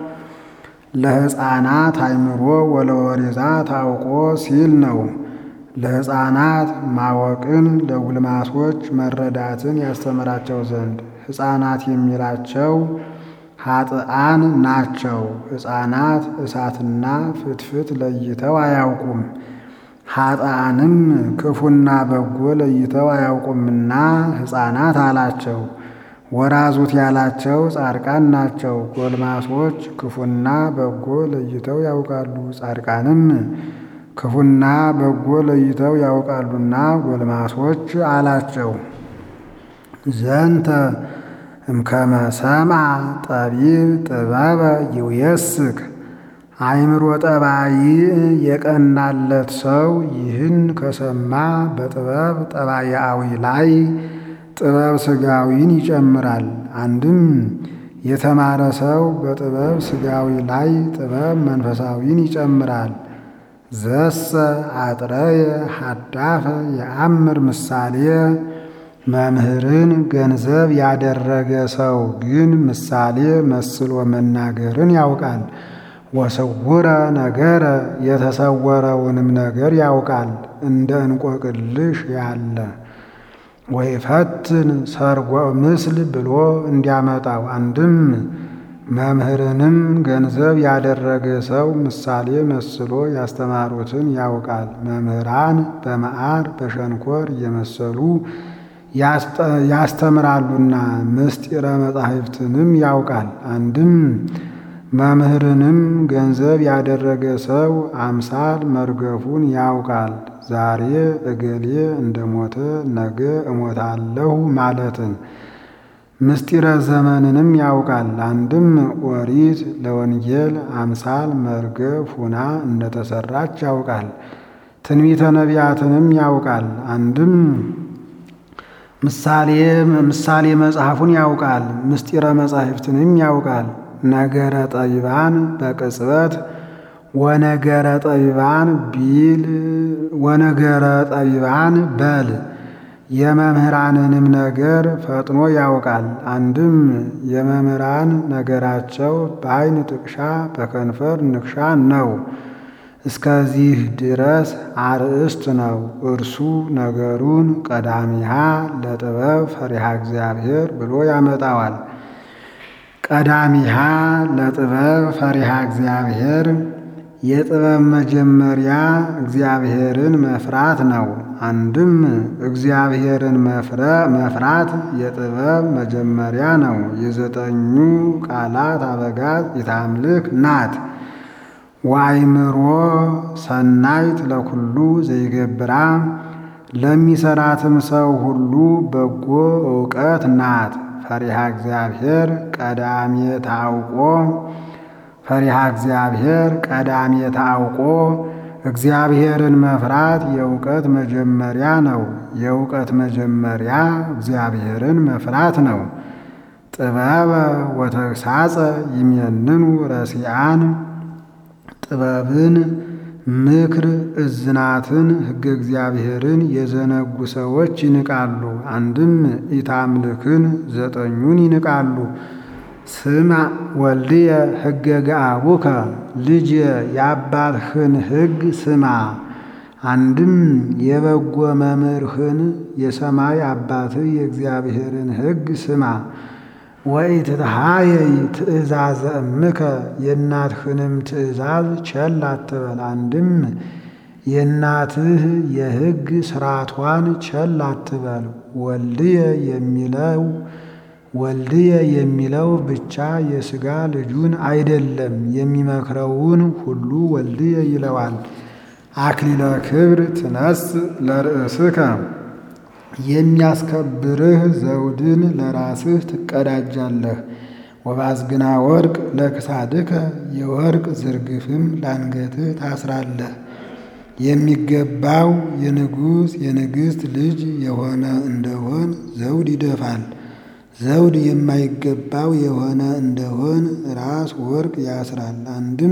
ለሕፃናት አእምሮ ወለወሬዛ ታውቆ ሲል ነው። ለሕፃናት ማወቅን ለጉልማሶች መረዳትን ያስተምራቸው ዘንድ ሕፃናት የሚላቸው ኃጥአን ናቸው። ሕፃናት እሳትና ፍትፍት ለይተው አያውቁም። ኃጥአንም ክፉና በጎ ለይተው አያውቁምና ሕፃናት አላቸው። ወራዙት ያላቸው ጻድቃን ናቸው። ጎልማሶች ክፉና በጎ ለይተው ያውቃሉ። ጻድቃንም ክፉና በጎ ለይተው ያውቃሉና ጎልማሶች አላቸው። ዘንተ እምከመ ሰምዐ ጠቢብ ጥበበ ይውየስክ አእምሮ ጠባይ የቀናለት ሰው ይህን ከሰማ በጥበብ ጠባያዊ ላይ ጥበብ ሥጋዊን ይጨምራል። አንድም የተማረ ሰው በጥበብ ሥጋዊ ላይ ጥበብ መንፈሳዊን ይጨምራል። ዘሰ አጥረየ ሀዳፈ የአምር ምሳሌ መምህርን ገንዘብ ያደረገ ሰው ግን ምሳሌ መስሎ መናገርን ያውቃል። ወስውረ ነገረ የተሰወረውንም ነገር ያውቃል፣ እንደ እንቆቅልሽ ያለ ወይፈትን ሰርጎ ምስል ብሎ እንዲያመጣው። አንድም መምህርንም ገንዘብ ያደረገ ሰው ምሳሌ መስሎ ያስተማሩትን ያውቃል። መምህራን በመዓር በሸንኮር እየመሰሉ ያስተምራሉና ምስጢረ መጻሕፍትንም ያውቃል። አንድም መምህርንም ገንዘብ ያደረገ ሰው አምሳል መርገፉን ያውቃል። ዛሬ እገሌ እንደሞተ ነገ እሞታለሁ ማለትን ምስጢረ ዘመንንም ያውቃል። አንድም ኦሪት ለወንጌል አምሳል መርገፍ ሁና እንደተሰራች ያውቃል። ትንቢተ ነቢያትንም ያውቃል። አንድም ምሳሌ ምሳሌ መጽሐፉን ያውቃል። ምስጢረ መጻሕፍትንም ያውቃል። ነገረ ጠቢባን በቅጽበት ወነገረ ጠቢባን ቢል ወነገረ ጠቢባን በል የመምህራንንም ነገር ፈጥኖ ያውቃል። አንድም የመምህራን ነገራቸው በዓይን ጥቅሻ በከንፈር ንክሻ ነው። እስከዚህ ድረስ አርእስት ነው። እርሱ ነገሩን ቀዳሚሃ ለጥበብ ፈሪሃ እግዚአብሔር ብሎ ያመጣዋል። ቀዳሚሃ ለጥበብ ፈሪሃ እግዚአብሔር የጥበብ መጀመሪያ እግዚአብሔርን መፍራት ነው። አንድም እግዚአብሔርን መፍራት የጥበብ መጀመሪያ ነው። የዘጠኙ ቃላት አበጋዝ ኢታምልክ ናት። ዋይምሮ ሰናይት ለኩሉ ዘይገብራ ለሚሰራትም ሰው ሁሉ በጎ እውቀት ናት። ፈሪሃ እግዚአብሔር ቀዳሜ ታውቆ ፈሪሃ እግዚአብሔር ቀዳሜ ታውቆ እግዚአብሔርን መፍራት የእውቀት መጀመሪያ ነው። የእውቀት መጀመሪያ እግዚአብሔርን መፍራት ነው። ጥበበ ወተግሳጸ ይሜንኑ ረሲአን ጥበብን ምክር እዝናትን ሕገ እግዚአብሔርን የዘነጉ ሰዎች ይንቃሉ። አንድም ኢታምልክን ዘጠኙን ይንቃሉ። ስማ ወልድየ ሕገ ገአቡከ ልጅ የአባትህን ሕግ ስማ። አንድም የበጎ መምህርህን የሰማይ አባትህ የእግዚአብሔርን ሕግ ስማ። ወኢትትሃየይ ትእዛዘ እምከ የእናትህንም ትእዛዝ ቸል አትበል። አንድም የእናትህ የሕግ ስርዓቷን ቸል አትበል። ወልድየ የሚለው ወልድየ የሚለው ብቻ የሥጋ ልጁን አይደለም፣ የሚመክረውን ሁሉ ወልድየ ይለዋል። አክሊለ ክብር ትነስ ለርእስከ የሚያስከብርህ ዘውድን ለራስህ ትቀዳጃለህ። ወባዝግና ወርቅ ለክሳድከ የወርቅ ዝርግፍም ላንገትህ ታስራለህ። የሚገባው የንጉሥ የንግሥት ልጅ የሆነ እንደሆን ዘውድ ይደፋል። ዘውድ የማይገባው የሆነ እንደሆን ራስ ወርቅ ያስራል። አንድም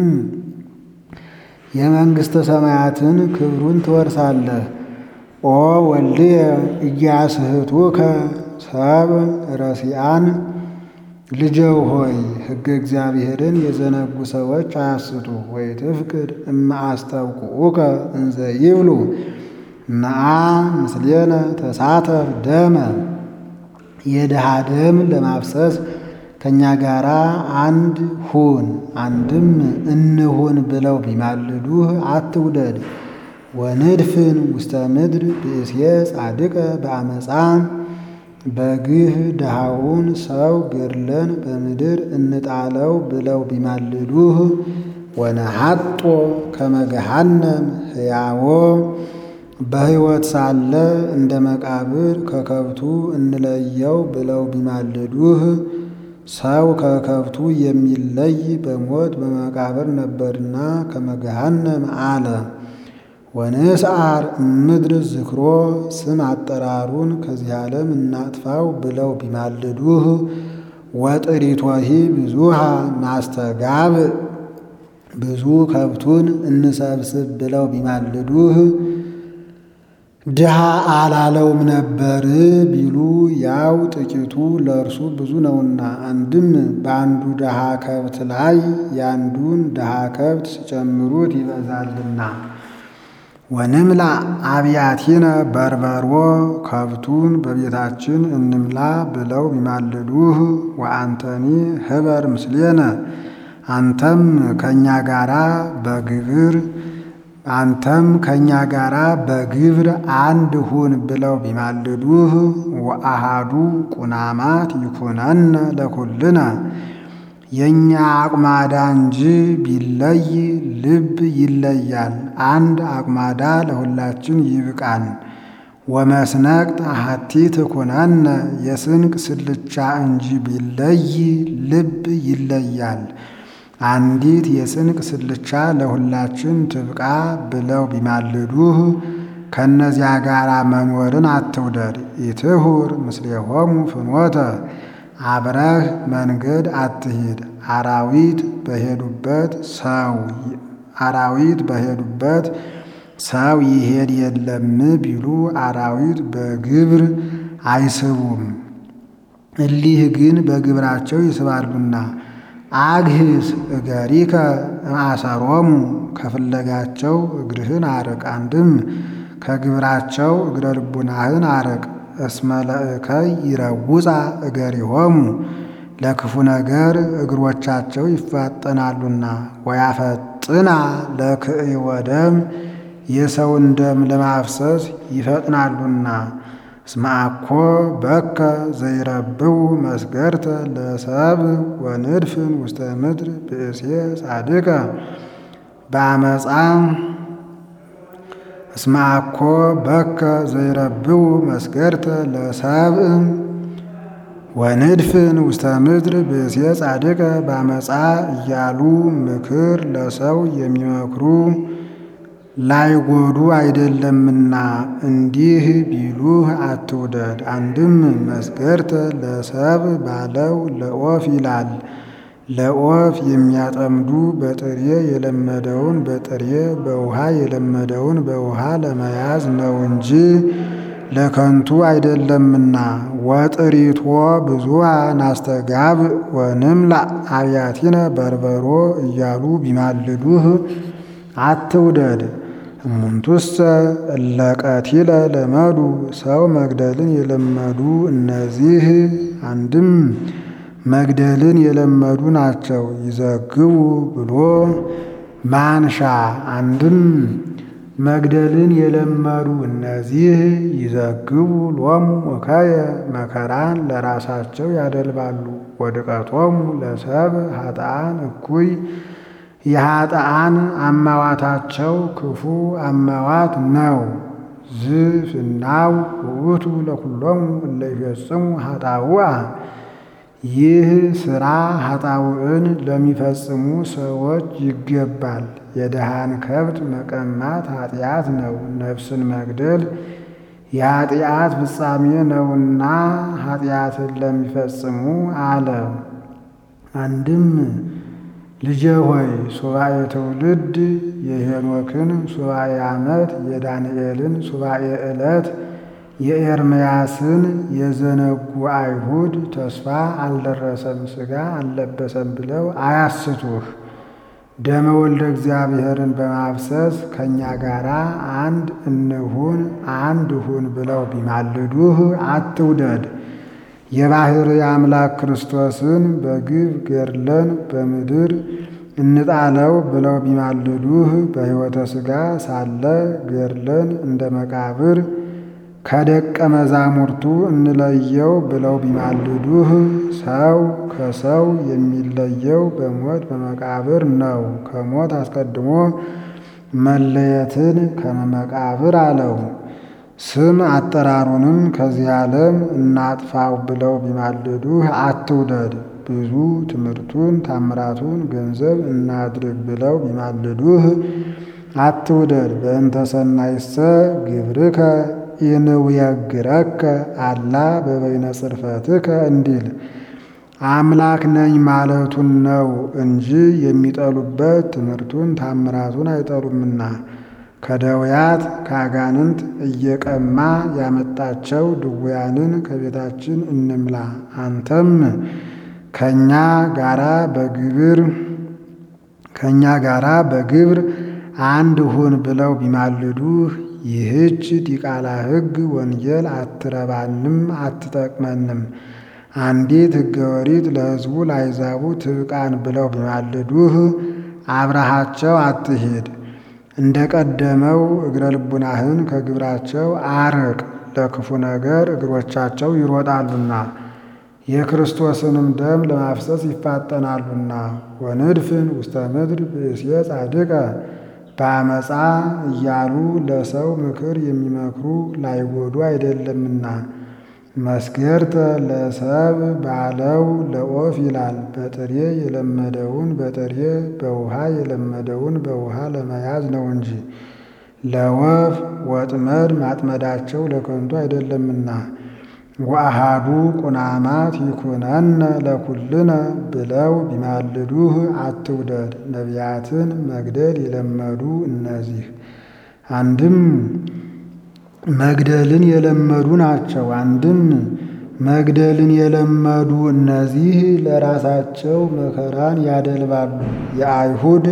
የመንግሥተ ሰማያትን ክብሩን ትወርሳለህ። ኦ ወልድየ እያስህቱከ ሰብ ረሲአን ልጀው ሆይ ሕገ እግዚአብሔርን የዘነጉ ሰዎች አያስቱ። ወይ ትፍቅድ እማአስተውቅዑከ እንዘ ይብሉ ነአ ምስሌነ ተሳተፍ ደመ የድሃ ደም ለማፍሰስ ከእኛ ጋር አንድ ሁን። አንድም እንሁን ብለው ቢማልዱህ አትውደድ። ወንድፍን ውስተ ምድር ብእስየ ጻድቀ በአመፃ በግህ ድሃውን ሰው ገድለን በምድር እንጣለው ብለው ቢማልዱህ ወነሐጦ ከመገሃነም ሕያዎ በሕይወት ሳለ እንደ መቃብር ከከብቱ እንለየው ብለው ቢማልዱህ ሰው ከከብቱ የሚለይ በሞት በመቃብር ነበርና ከመገሃነም አለ። ወንስዓር እምድር ዝክሮ ስም አጠራሩን ከዚህ ዓለም እናጥፋው ብለው ቢማልዱህ ወጥሪቶሂ ብዙሃ ማስተጋብ ብዙ ከብቱን እንሰብስብ ብለው ቢማልዱህ ድሃ አላለውም ነበር ቢሉ ያው ጥቂቱ ለእርሱ ብዙ ነውና። አንድም በአንዱ ድሃ ከብት ላይ ያንዱን ድሃ ከብት ሲጨምሩት ይበዛልና። ወንምላ አብያቲነ በርበሮ ከብቱን በቤታችን እንምላ ብለው ቢማልዱህ ወአንተኒ ህበር ምስሌነ አንተም ከእኛ ጋራ በግብር አንተም ከእኛ ጋራ በግብር አንድ ሁን ብለው ቢማልዱህ ወአሃዱ ቁናማት ይኩነነ ለኩልነ የእኛ አቁማዳ እንጂ ቢለይ ልብ ይለያል። አንድ አቁማዳ ለሁላችን ይብቃን። ወመስነቅ ታሃቲ ትኩነነ የስንቅ ስልቻ እንጂ ቢለይ ልብ ይለያል። አንዲት የስንቅ ስልቻ ለሁላችን ትብቃ ብለው ቢማልዱህ ከእነዚያ ጋር መኖርን አትውደድ። ኢትሁር ምስሌሆሙ ፍኖተ አብረህ መንገድ አትሂድ። አራዊት በሄዱበት ሰው አራዊት በሄዱበት ሰው ይሄድ የለም ቢሉ አራዊት በግብር አይስቡም፣ እሊህ ግን በግብራቸው ይስባሉና። አግህስ እገሪከ እምአሰሮሙ ከፍለጋቸው እግርህን አርቅ። አንድም ከግብራቸው እግረ ልቡናህን አርቅ። እስመ ለእከይ ይረውፃ እገሪሆሙ ለክፉ ነገር እግሮቻቸው ይፋጠናሉና። ወያፈጥና ለክእይወ ደም የሰውን ደም ለማፍሰስ ይፈጥናሉና። እስመ አኮ በከ ዘይረብው መስገርተ ለሰብ ወንድፍን ውስተ ምድር ብእሴ ጻድቀ በአመፃ እስመ አኮ በከ ዘይረብው መስገርተ ለሰብ ወንድፍን ውስተ ምድር ብእሴ ጻድቀ በአመፃ እያሉ ምክር ለሰው የሚመክሩ ላይጎዱ አይደለምና እንዲህ ቢሉህ አትውደድ። አንድም መስገርተ ለሰብ ባለው ለኦፍ ይላል። ለኦፍ የሚያጠምዱ በጥሬ የለመደውን በጥሬ በውሃ የለመደውን በውሃ ለመያዝ ነው እንጂ ለከንቱ አይደለምና። ወጥሪቶ ብዙሃ ናስተጋብ ወንምላ አብያቲነ በርበሮ እያሉ ቢማልዱህ አትውደድ። እሙንቱሰ እለቀቲለ ለመዱ ሰው መግደልን የለመዱ እነዚህ አንድም መግደልን የለመዱ ናቸው። ይዘግቡ ብሎ ማንሻ አንድም መግደልን የለመዱ እነዚህ ይዘግቡ ሎሙ እከየ መከራን ለራሳቸው ያደልባሉ። ወድቀቶሙ ለሰብ ኃጥአን እኩይ የኃጥአን አማዋታቸው ክፉ አማዋት ነው። ዝፍናው ውእቱ ለኩሎሙ እለ ይፈጽሙ ኃጣውአ ይህ ሥራ ኃጣውዕን ለሚፈጽሙ ሰዎች ይገባል። የድሃን ከብት መቀማት ኃጢአት ነው። ነፍስን መግደል የኃጢአት ፍጻሜ ነውና ኃጢአትን ለሚፈጽሙ አለ። አንድም ልጄ ሆይ ሱባኤ ትውልድ የሄኖክን ሱባኤ ዓመት የዳንኤልን ሱባኤ ዕለት የኤርምያስን የዘነጉ አይሁድ ተስፋ አልደረሰም ሥጋ አልለበሰም ብለው አያስቱህ። ደመ ወልደ እግዚአብሔርን በማፍሰስ ከእኛ ጋር አንድ እንሁን አንድ ሁን ብለው ቢማልዱህ አትውደድ። የባሕርይ አምላክ ክርስቶስን በግብ ገድለን በምድር እንጣለው ብለው ቢማልዱህ በሕይወተ ሥጋ ሳለ ገድለን እንደ መቃብር ከደቀ መዛሙርቱ እንለየው ብለው ቢማልዱህ ሰው ከሰው የሚለየው በሞት በመቃብር ነው። ከሞት አስቀድሞ መለየትን ከመቃብር አለው። ስም አጠራሩንም ከዚህ ዓለም እናጥፋው ብለው ቢማልዱህ አትውደድ። ብዙ ትምህርቱን ታምራቱን ገንዘብ እናድርግ ብለው ቢማልዱህ አትውደድ። በእንተ ሰናይሰ ግብርከ ኢንውየግረከ አላ በበይነ ጽርፈትከ እንዲል አምላክ ነኝ ማለቱን ነው እንጂ የሚጠሉበት ትምህርቱን ታምራቱን አይጠሉምና። ከደውያት ከአጋንንት እየቀማ ያመጣቸው ድውያንን ከቤታችን እንምላ። አንተም ከእኛ ጋራ በግብር ከእኛ ጋራ በግብር አንድ ሁን ብለው ቢማልዱህ ይህች ዲቃላ ሕግ ወንጌል አትረባንም አትጠቅመንም። አንዲት ሕገ ወሪት ለሕዝቡ ላይዛቡ ትብቃን ብለው ቢማልዱህ አብረሃቸው አትሂድ። እንደ ቀደመው እግረ ልቡናህን ከግብራቸው አርቅ። ለክፉ ነገር እግሮቻቸው ይሮጣሉና የክርስቶስንም ደም ለማፍሰስ ይፋጠናሉና። ወንድፍን ውስተ ምድር ብእሴ ጻድቀ በአመፃ እያሉ ለሰው ምክር የሚመክሩ ላይጎዱ አይደለምና። መስገርተ ለሰብ ባለው ለኦፍ ይላል። በጥሬ የለመደውን በጥሬ በውሃ የለመደውን በውሃ ለመያዝ ነው እንጂ ለወፍ ወጥመድ ማጥመዳቸው ለከንቱ አይደለምና። ወአሃዱ ቁናማት ይኩነነ ለኩልነ ብለው ቢማልዱህ አትውደድ። ነቢያትን መግደል የለመዱ እነዚህ አንድም መግደልን የለመዱ ናቸው። አንድም መግደልን የለመዱ እነዚህ ለራሳቸው መከራን ያደልባሉ። የአይሁድ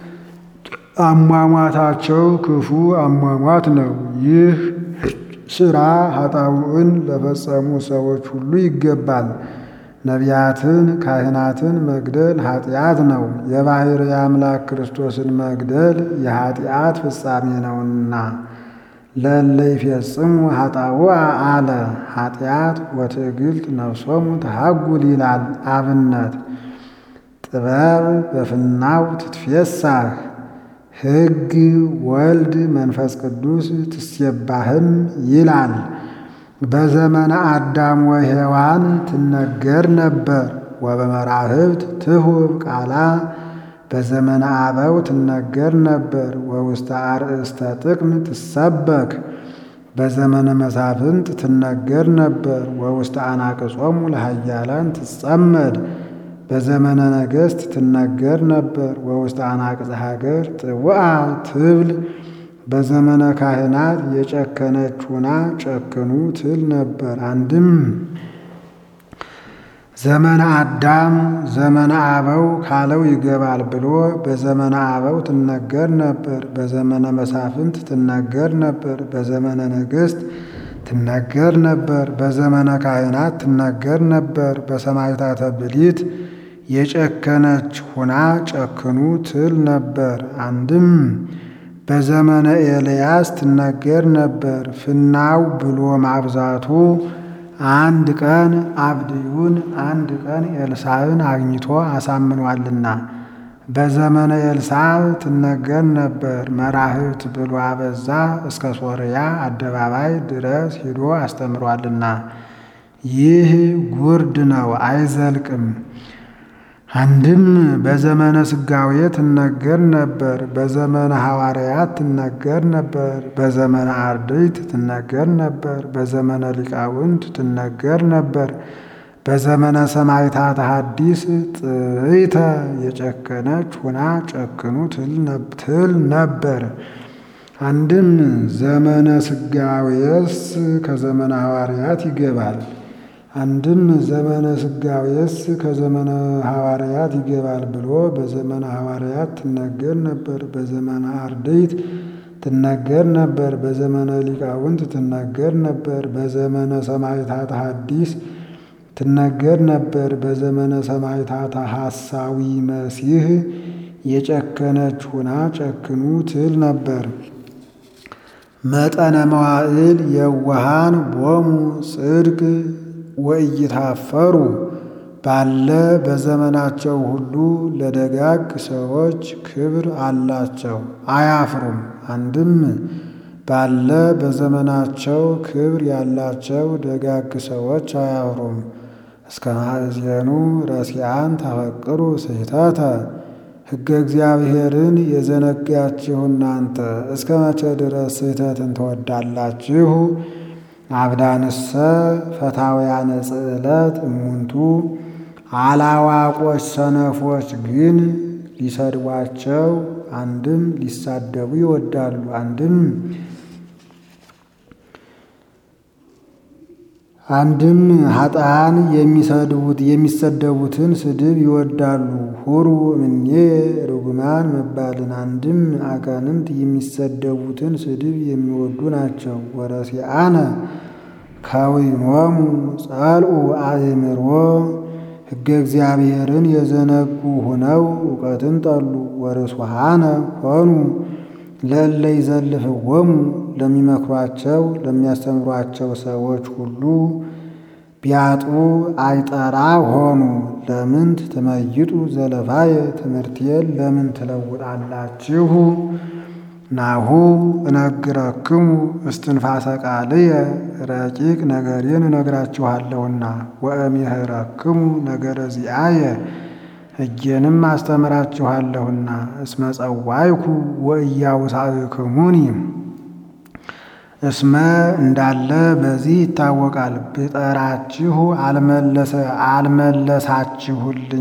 አሟሟታቸው ክፉ አሟሟት ነው። ይህ ሥራ ኃጣውዕን ለፈጸሙ ሰዎች ሁሉ ይገባል። ነቢያትን፣ ካህናትን መግደል ኃጢአት ነው። የባሕርይ አምላክ ክርስቶስን መግደል የኃጢአት ፍጻሜ ነውና ለእለ ይፌጽሙ ኃጣውአ አለ። ኃጢአት ወትዕግልት ነፍሶሙ ተሃጉል ይላል አብነት ጥበብ በፍናው ትትፌሳህ ሕግ ወልድ መንፈስ ቅዱስ ትሴባህም ይላል። በዘመነ አዳም ወሔዋን ትነገር ነበር። ወበመራህብት ትሁብ ቃላ በዘመነ አበው ትነገር ነበር። ወውስተ አርእስተ ጥቅም ትሰበክ በዘመነ መሳፍንት ትነገር ነበር። ወውስተ አናቅጾሙ ለኃያላን ትጸመድ በዘመነ ነገሥት ትነገር ነበር። ወውስተ አናቅጽ ሀገር ጥውአ ትብል በዘመነ ካህናት የጨከነች ሁና ጨክኑ ትል ነበር። አንድም ዘመነ አዳም ዘመነ አበው ካለው ይገባል ብሎ በዘመነ አበው ትነገር ነበር። በዘመነ መሳፍንት ትነገር ነበር። በዘመነ ነገሥት ትነገር ነበር። በዘመነ ካህናት ትነገር ነበር። በሰማዕታተ ብሊት የጨከነች ሁና ጨክኑ ትል ነበር። አንድም በዘመነ ኤልያስ ትነገር ነበር። ፍናው ብሎ ማብዛቱ አንድ ቀን አብድዩን አንድ ቀን ኤልሳዕን አግኝቶ አሳምኗልና። በዘመነ ኤልሳዕ ትነገር ነበር። መራህብት ብሎ አበዛ እስከ ሶርያ አደባባይ ድረስ ሂዶ አስተምሯልና። ይህ ጉርድ ነው አይዘልቅም። አንድም በዘመነ ስጋዌ ትነገር ነበር። በዘመነ ሐዋርያት ትነገር ነበር። በዘመነ አርድእት ትነገር ነበር። በዘመነ ሊቃውንት ትነገር ነበር። በዘመነ ሰማዕታተ ሐዲስ ጥይተ የጨከነች ሁና ጨክኑ ትል ነበር። አንድም ዘመነ ስጋዌስ ከዘመነ ሐዋርያት ይገባል። አንድም ዘመነ ስጋዌስ ከዘመነ ሐዋርያት ይገባል ብሎ በዘመነ ሐዋርያት ትነገር ነበር። በዘመነ አርድእት ትነገር ነበር። በዘመነ ሊቃውንት ትነገር ነበር። በዘመነ ሰማዕታተ ሐዲስ ትነገር ነበር። በዘመነ ሰማዕታተ ሐሳዊ መሲህ የጨከነች ሁና ጨክኑ ትል ነበር። መጠነ መዋዕል የዋሃን ቦሙ ጽድቅ ወኢይታፈሩ ባለ በዘመናቸው ሁሉ ለደጋግ ሰዎች ክብር አላቸው፣ አያፍሩም። አንድም ባለ በዘመናቸው ክብር ያላቸው ደጋግ ሰዎች አያፍሩም። እስከ ማእዜኑ ረሲአን ታፈቅሩ ስሕተተ ሕገ እግዚአብሔርን የዘነጋችሁ እናንተ እስከ መቼ ድረስ ስሕተትን ትወዳላችሁ? አብዳንሰ ፈታውያነ ጽዕለት እሙንቱ አላዋቆች ሰነፎች ግን ሊሰድቧቸው አንድም ሊሳደቡ ይወዳሉ። አንድም አንድም ኃጥአን የሚሰድቡት የሚሰደቡትን ስድብ ይወዳሉ። ሁሩ እምኔ ርጉማን መባልን አንድም አጋንንት የሚሰደቡትን ስድብ የሚወዱ ናቸው። ወረሲአነ ከዊኖሙ ጸልኡ አእምሮ ሕገ እግዚአብሔርን የዘነጉ ሆነው እውቀትን ጠሉ። ወርሱሃነ ሆኑ ለእለ ይዘልፍዎሙ ለሚመክሯቸው ለሚያስተምሯቸው ሰዎች ሁሉ ቢያጡ አይጠራ ሆኑ። ለምንት ትመይጡ ዘለፋየ ትምህርቴን ለምን ትለውጣላችሁ? ናሁ እነግረክሙ እስትንፋሰ ቃልየ ረቂቅ ነገሬን እነግራችኋለሁና ወእምሄረክሙ ነገረ ዚአየ ሕጌንም አስተምራችኋለሁና እስመ ጸዋይኩ ወኢያውሳእክሙኒ እስመ እንዳለ በዚህ ይታወቃል። ብጠራችሁ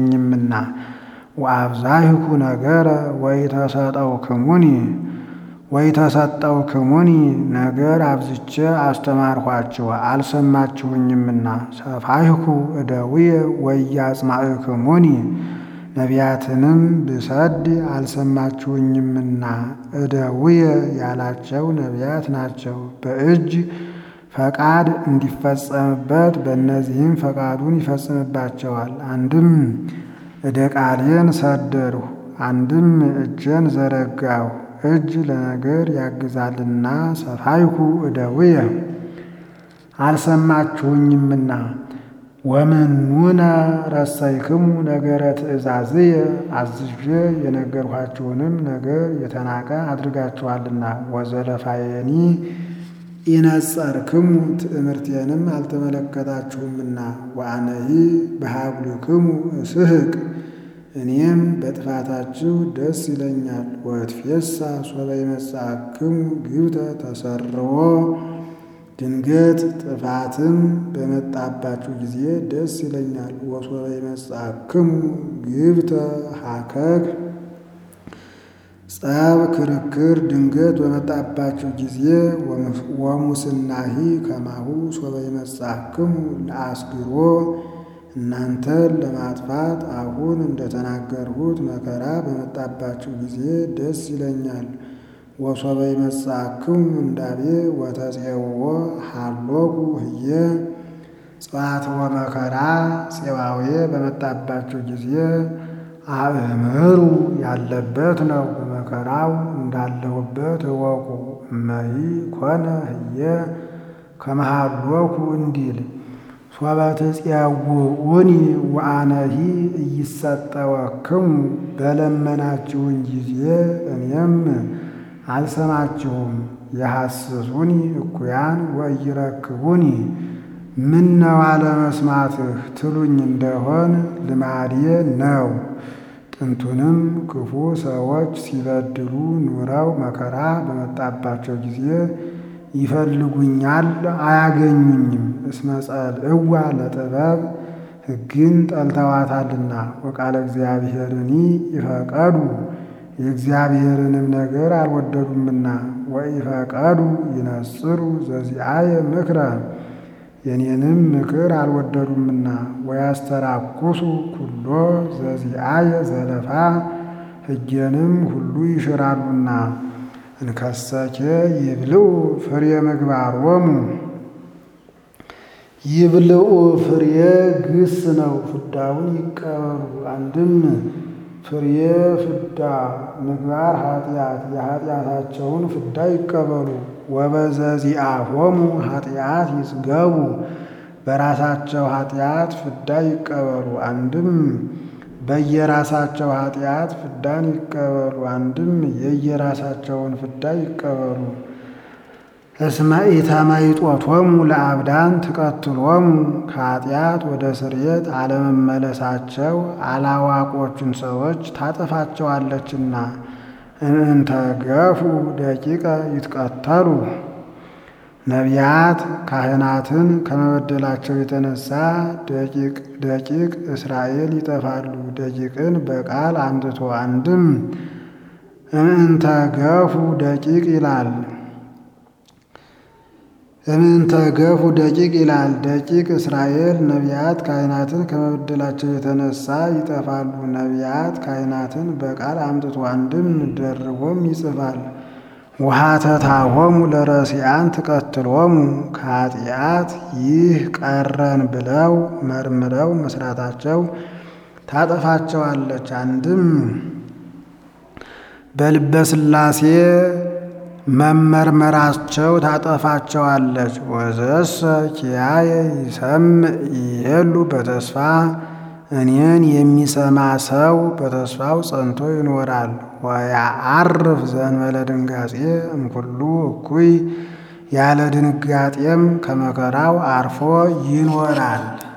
አልመለሳችሁልኝምና ወአብዛይኩ ነገረ ወኢተሰጠውክሙኒ ወይተሰጠው ክሙኒ ነገር አብዝቼ አስተማርኋችሁ አልሰማችሁኝምና ሰፋይኩ እደውየ ወያጽማዕክሙኒ ነቢያትንም ብሰድ አልሰማችሁኝምና እደውየ ያላቸው ነቢያት ናቸው። በእጅ ፈቃድ እንዲፈጸምበት በእነዚህም ፈቃዱን ይፈጽምባቸዋል። አንድም እደ ቃሌን ሰደድሁ፣ አንድም እጄን ዘረጋሁ። እጅ ለነገር ያግዛልና ሰፋይኩ እደውየ አልሰማችሁኝምና ወምኑነ ረሰይክሙ ነገረ ትእዛዝየ አዝዤ የነገርኋችሁንም ነገር የተናቀ አድርጋችኋልና ወዘለፋየኒ ኢነጸርክሙ ትእምርቴንም አልተመለከታችሁምና ወአነሂ በሀብልክሙ እስሕቅ እኔም በጥፋታችሁ ደስ ይለኛል። ወትፌሳ ሶበ ይመጽአክሙ ግብተ ተሰርዎ ድንገት ጥፋትም በመጣባችሁ ጊዜ ደስ ይለኛል። ወሶበ ይመጽአክሙ ግብተ ሀከክ ጸብ ክርክር ድንገት በመጣባችሁ ጊዜ ወሙስናሂ ከማሁ ሶበ ይመጽአክሙ ለአስግሮ እናንተን ለማጥፋት አሁን እንደተናገርሁት መከራ በመጣባችሁ ጊዜ ደስ ይለኛል። ወሶበ ይመጽአክሙ እንዳቤ ወተፄውዖ ሀሎኩ ህየ ጽዋትወ መከራ ፄዋዌ በመጣባችሁ ጊዜ አእምሩ ያለበት ነው። በመከራው እንዳለሁበት እወቁ። እመሂ ኮነ ህየ ከመሃሎኩ እንዲል ሶበ ትፄውዑኒ ወአነሂ እይሰጠወክሙ በለመናችሁን ጊዜ እኔም አልሰማችሁም። የሐስሱኒ እኩያን ወኢይረክቡኒ ምነው አለመስማትህ ትሉኝ እንደሆን ልማዴ ነው። ጥንቱንም ክፉ ሰዎች ሲበድሉ ኑረው መከራ በመጣባቸው ጊዜ ይፈልጉኛል፣ አያገኙኝም። እስመ ጸልዕዋ ለጥበብ ሕግን ጠልተዋታልና ወቃለ እግዚአብሔርኒ ይፈቀዱ የእግዚአብሔርንም ነገር አልወደዱምና ወኢፈቀዱ ይነጽሩ ዘዚአየ ምክረ የኔንም ምክር አልወደዱምና ወያስተራኩሱ ኩሎ ዘዚአየ ዘለፋ ሕጌንም ሁሉ ይሽራሉና እንከሰኬ ይብልዑ ፍሬ ምግባሮሙ ይብልዑ ፍሬ ግስ ነው፣ ፍዳውን ይቀበሉ። አንድም ፍሬ ፍዳ ምግባር ኃጢአት የኃጢአታቸውን ፍዳ ይቀበሉ። ወበዘዚአሆሙ ኃጢአት ይጽገቡ በራሳቸው ኃጢአት ፍዳ ይቀበሉ። አንድም በየራሳቸው ኃጢአት ፍዳን ይቀበሉ። አንድም የየራሳቸውን ፍዳ ይቀበሉ። እስመ ኢተመይጦቶሙ ለአብዳን ትቀትሎሙ ከኃጢአት ወደ ስርየት አለመመለሳቸው አላዋቆቹን ሰዎች ታጠፋቸዋለችና። እንተ ገፉ ደቂቀ ይትቀተሉ ነቢያት ካህናትን ከመበደላቸው የተነሳ ደቂቅ ደቂቅ እስራኤል ይጠፋሉ። ደቂቅን በቃል አምጥቶ አንድም እምእንተ ገፉ ደቂቅ ይላል እምእንተ ገፉ ደቂቅ ይላል። ደቂቅ እስራኤል ነቢያት ካህናትን ከመበደላቸው የተነሳ ይጠፋሉ። ነቢያት ካህናትን በቃል አምጥቶ አንድም ደርቦም ይጽፋል። ውሃተታሆሙ ለረሲአን ትቀትሎሙ ከኃጢአት ይህ ቀረን ብለው መርምረው መስራታቸው ታጠፋቸዋለች። አንድም በልበ ሥላሴ መመርመራቸው ታጠፋቸዋለች። ወዘሰ ኪያየ ይሰምዕ ይሄሉ በተስፋ እኔን የሚሰማ ሰው በተስፋው ጸንቶ ይኖራል። ወያዐርፍ ዘእንበለ ድንጋጼ እምኩሉ እኩይ ያለ ድንጋጤም ከመከራው አርፎ ይኖራል።